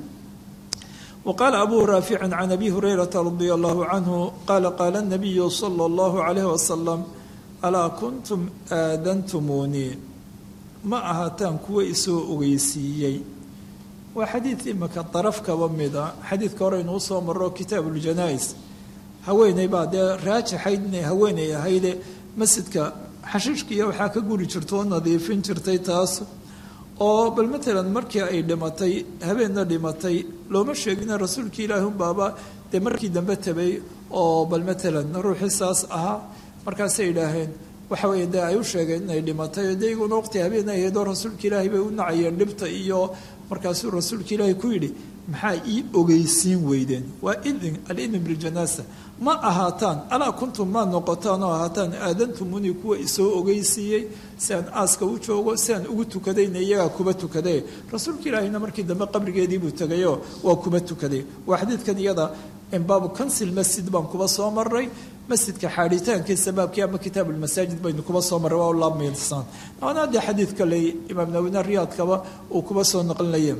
وqال أbو rاaفiع عن أbي هريرة رضي الله عنه qال qال النبي صلى الله عليه وسلم أlاa كنتم aadنتmuنii ma ahaataan kuwa isoo ogeysiiyey waa xadiid imika daraf kaba mida xadiidka hore inuu soo maro kitaaب الجanاaئس haweeney baa dee raajixayd inay haweeney ahayde masjidka xashiishkiiya waxaa ka guri jirta oo nadiifin jirtay taas oo bal matalan markii ay dhimatay habeenna dhimatay looma sheegina rasuulkii ilaahi unbaaba dee markii dambe tabay oo bal matalan ruuxii saas ahaa markaasay idhaaheen waxa weeye dee ay u sheegeen inay dhimatay oo dee iguna waqti habeen ay ahaydoo rasuulka ilaahi bay u nacayeen dhibta iyo markaasuu rasuulka ilaahi ku yidhi maxaa ii ogeysiin weydeen waa idin alidin biljanaasa ma ahaataan alaa kuntum maa noqotaan oo ahaataan aadantumuni kuwa isoo ogeysiiyey si aan aaska u joogo si aan ugu tukadayna iyagaa kuba tukaday rasuulka ilaahina markii dambe qabrigeediibuu tegayoo waa kuba tukaday waa xadiidkan iyada baabu kansil masjid baan kuba soo maray masjidka xaadhitaankiisa baabkii ama kitaab ulmasaajid baynu kuba soo marray waa laamisan waana dee xadiid kale imaam nawina riyaadkaba uu kuba soo noqlinaya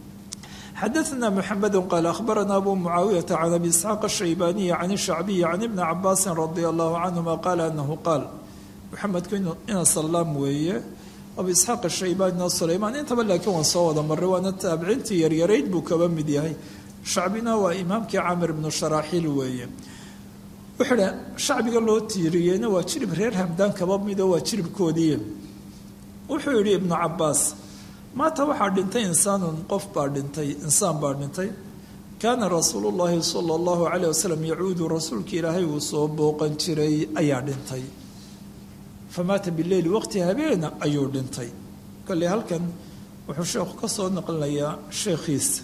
xadaثna mxamed qaal akhbarana abu mucaawiyaةa can abi isxaaq الshaybaniyi can الshacbiyi can ibni cabaasi radi allahu canهuma qaala anahu qaal muxamedku ina salaam weeye abu isxaaq ashaybanina sulaymaan intaba laakiin waan soo wada maray waana taabiciintii yaryarayd buu kaba mid yahay shacbina waa imaamkii camir ibnu sharaaxiil weeye wuxuu dha shacbiga loo tiiriyeyna waa jirib reer hamdaan kaba mido waa jiribkoodii wuxuu yidhi ibnu cabaas maanta waxaa dhintay insaanun qof baa dhintay insaan baa dhintay kaana rasuulu llaahi sala allahu calayh wasalam yacuudu rasuulka ilaahay uu soo booqan jiray ayaa dhintay famaata bileyli waqti habeena ayuu dhintay kolley halkan wuxuu sheekhu ka soo naqlinayaa sheekhiisa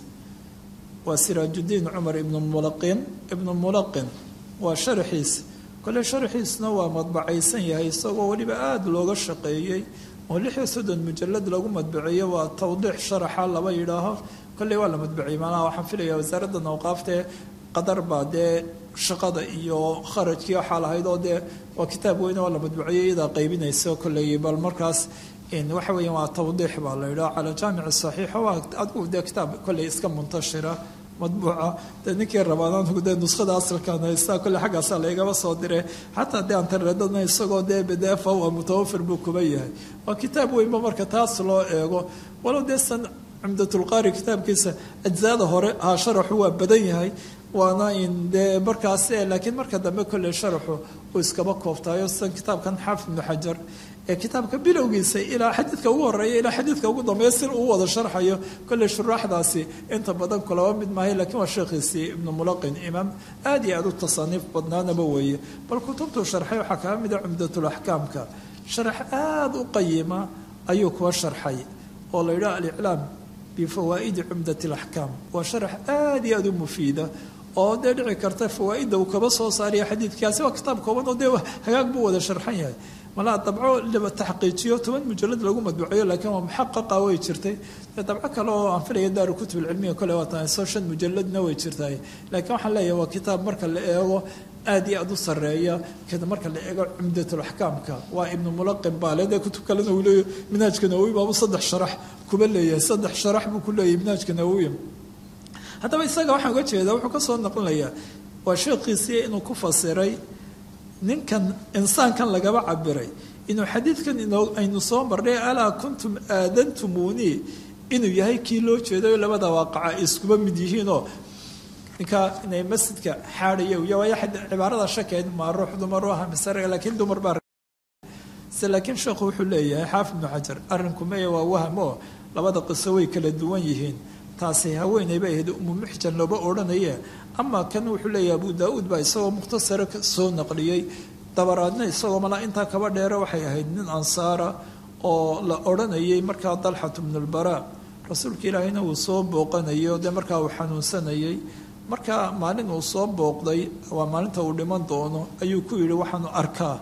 waa siraajudiin cumar ibnu mulaqin ibnu mulaqin waa sharaxiis kolley sharaxiisna waa madbacaysan yahay isagoo weliba aada looga shaqeeyey oo lix iyo soddon mujalad lagu madbaceeyo waa tawdiix sharaxa laba yidhaaho kolley waa la madbaciyey maanaha waxaan filaya wasaaradda awqaaftae qadar baa dee shaqada iyo kharajkii waxaa lahayd oo dee waa kitaab weyne waa la madbaciyey iyadaa qaybinaysa kolley bal markaas waxa weeyaan waa tawdiix baa la yidhaha cala jaamici saxiixa waa adigu dee kitaab kolley iska muntashira madbuuca dee ninkii rabaanaanku dee nuskhada asalkan haystaa kolle xaggaasaa laygaba soo dire xataa dee antareedadna isagoo dee bdfa waa mutawafir buu kuba yahay waa kitaab weynba marka taas loo eego walow dee san cumdatulqaari kitaabkiisa ajzaada hore ha sharaxu waa badan yahay waana in dee markaas laakiin marka dambe kolley sharaxu uu iskaba kooftaayo san kitaabkan xaafid ibnu xajar ee kitaabka bilowgiisa ilaa xadiidka ugu horeeya ilaa xadiidka ugu dambeeya si uu wada sharxayo kolley shuraaxdaasi inta badan kulaba mid maahay lakiin waa sheekhiisii ibnu mulaqin imaam aad iyo aad u tasaniif badnaanaba weeye bal kutubtuu sharxay waxaa kaga mida cumdatulaxkaamka sharax aada u qayima ayuu kuwa sharxay oo la yidhaha aliclaam bifawaa'idi cumdat alaxkaam waa sharax aada iyo aada u mufiida oo dee dhici karta fawaaidda uu kaba soo saariya xadiidkaasi waa kitaab kooban oo dee hagaag buu wada sharxan yahay malaa dabco la taxqiijiyo toban mujalad lagu madbuceeyo laakiin waa muxaqaqa way jirtay dabco kale oo aan filaya daaru kutub ilcilmiya kole waa tahay soo shan mujaladna way jirtay laakiin waxaan leeyahay waa kitaab marka la eego aad iyo aada u sareeya kada marka la eego cumdatulaxkaamka waa ibnu mulaqin baale dee kutub kalena uu leeyahy minhaajka nawowi baabu saddex sharax kuba leeyahay saddex sharax buu ku leeyahay minhaajka nawowi haddaba isaga waxaan uga jeedaa wuxuu ka soo noqonayaa waa sheekhiisii inuu ku fasiray ninkan insaankan lagaba cabiray inuu xadiidkan aynu soo marnay alaa kuntum aadantumunii inuu yahay kii loo jeedayo labada waaqaca ay iskuba mid yihiinoo ninkaa inay masjidka xaadhaya waayo cibaarada shakeed maa ruux dumar u aha misare laakiin dumar baa se laakiin sheekhu wuxuu leeyahay xaafid ibnu xajar arrinku maya waa waham oo labada qiso way kala duwan yihiin taasi haweeney bay ahayd umu muxjan looba odhanaye ama kan wuxuu leeyahay abu daa-uud baa isagoo mukhtasara soo naqliyey dabaraadna isagoo malaa intaa kaba dheere waxay ahayd nin ansaara oo la odhanayay markaa dalxatu bnulbaraa rasuulka ilaahayna uu soo booqanayo dee markaa uu xanuunsanayay markaa maalin uu soo booqday waa maalinta uu dhiman doono ayuu ku yidhi waxaanu arkaa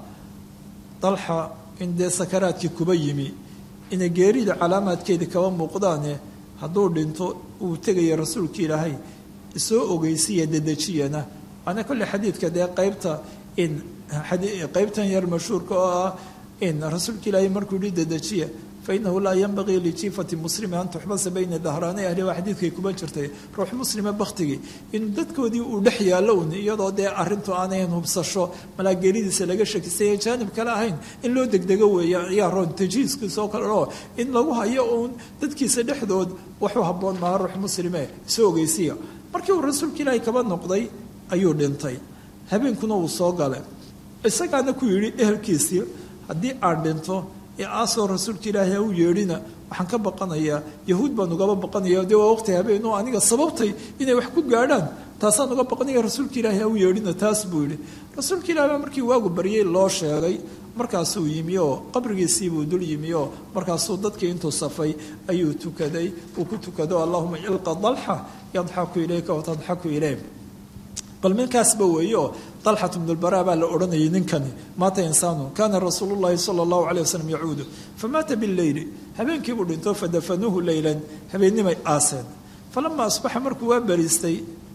dalxa in dee sakaraadkii kuba yimi inay geerida calaamaadkeedii kaba muuqdaane hadduu dhinto uu tegaya rasuulka ilaahay isoo ogeysiya dedejiyana waana kolle xadiidka dee qaybta in qaybtan yar mashhuurka oo ah in rasuulka ilaahay markuu yihi dedejiya fainahu laa yanbagii lijiifati muslimi an tuxbasa bayna dahraanay ahli waa xadiidkay kuba jirtay ruux muslima baktigii in dadkoodii uu dhex yaallo un iyadoo dee arrintu aanayn hubsasho malaageeridiisa laga shakisaya jaanib kale ahayn in loo degdego weeye ayaa roon tajiiskiisa oo kale oo in lagu hayo uun dadkiisa dhexdood waxu habboon maaha ruux muslime isoo ogeysiya markii uu rasuulka ilaahay kaba noqday ayuu dhintay habeenkuna uu soo galay isagaana ku yidhi ehelkiisii haddii aan dhinto ee aasoo rasuulka ilaahay ha u yeedhina waxaan ka baqanayaa yahuud baan ugaba baqanaya dee waa waqti habeen oo aniga sababtay inay wax ku gaadhaan taasaan uga baqanaya rasuulka ilaahay ha u yeedhina taas buu yidhi rasuulka ilahi baa markii waagu baryay loo sheegay markaasuu yimi oo qabrigiisiibuu dul yimi oo markaasuu dadkii intuu safay ayuu tukaday uu ku tukado allahuma ilqa dalxa yadxaku ilayka watadxaku ilayh bal minkaasba weeye oo dalxat bnulbaraa baa la odhanayay ninkani maata insaanu kaana rasuulu llahi sala allahu calay wasalam yacuudu famaata bileyli habeenkiibuu dhinto fadafanuuhu leylan habeennimay aaseen falama asbaxa markuu waa bariistay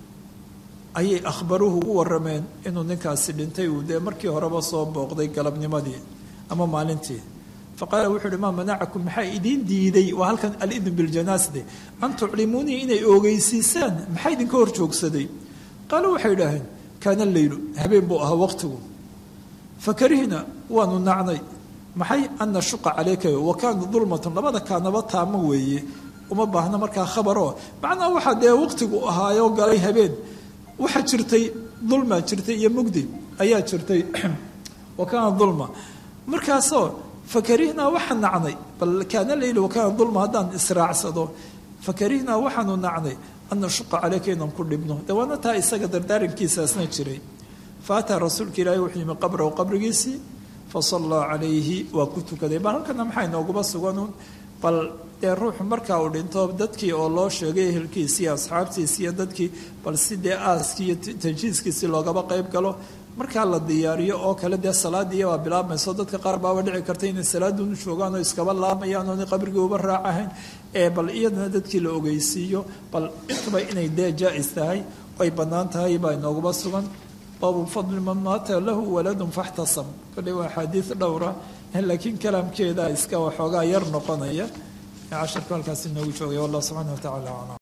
ayay akhbaruhu ugu warameen inuu ninkaasi dhintay uu dee markii horeba soo booqday galabnimadii ama maalintii faqaala wuxuu uhi maa manacakum maxaa idiin diiday waa halkan alidn biljanaasde an tuclimuunii inay oogeysiisaan maxaa idinka hor joogsaday qaalu waxay idhaaheen kaana leylu habeen buu ahaa waqtigu fakarihna waanu nacnay maxay an nashuqa calayka wa kaana dulmatun labada kaanaba taamo weeye uma baahna markaa khabaroo macnaa waxaa dee waqtigu ahaayoo galay habeen waxaa jirtay dulma jirtay iyo mugdi ayaa jirtay wa kaana dulma markaasoo fakarihnaa waxaan nacnay bal kaana leylu wa kaana dulma haddaan israacsado fakarihnaa waxaanu nacnay an nashuqa caleyka inaan ku dhibno de waana taa isaga dardaarankiisaasna jiray faataa rasuulka ilaahi wuxuu yimi qabrahu qabrigiisii fasallaa calayhi waa ku tukaday bal halkana maxaa inooguma suganuun bal dee ruuxu markaa uu dhinto dadkii oo loo sheegay ehelkiisii asxaabtiisi iyo dadkii bal si dee aaskii iyo tanjiiskiisii loogaba qayb galo markaa la diyaariyo oo kale dee salaadiiya baa bilaabmayso dadka qaar baaba dhici karta inay salaadunu joogaan oo iskaba laamayaan oona qabrigii uba raacahayn ee bal iyadana dadkii la ogeysiiyo bal intuba inay dee jaa-is tahay ay bannaan tahay baa inooguma sugan baabu fadli man maata lahu waladun faxtasam kolley waa axaadiid dhowra laakiin kalaamkeeda iska waxoogaa yar noqonaya casharku halkaas inoogu joogaya wallah subxaana wa tacala aclam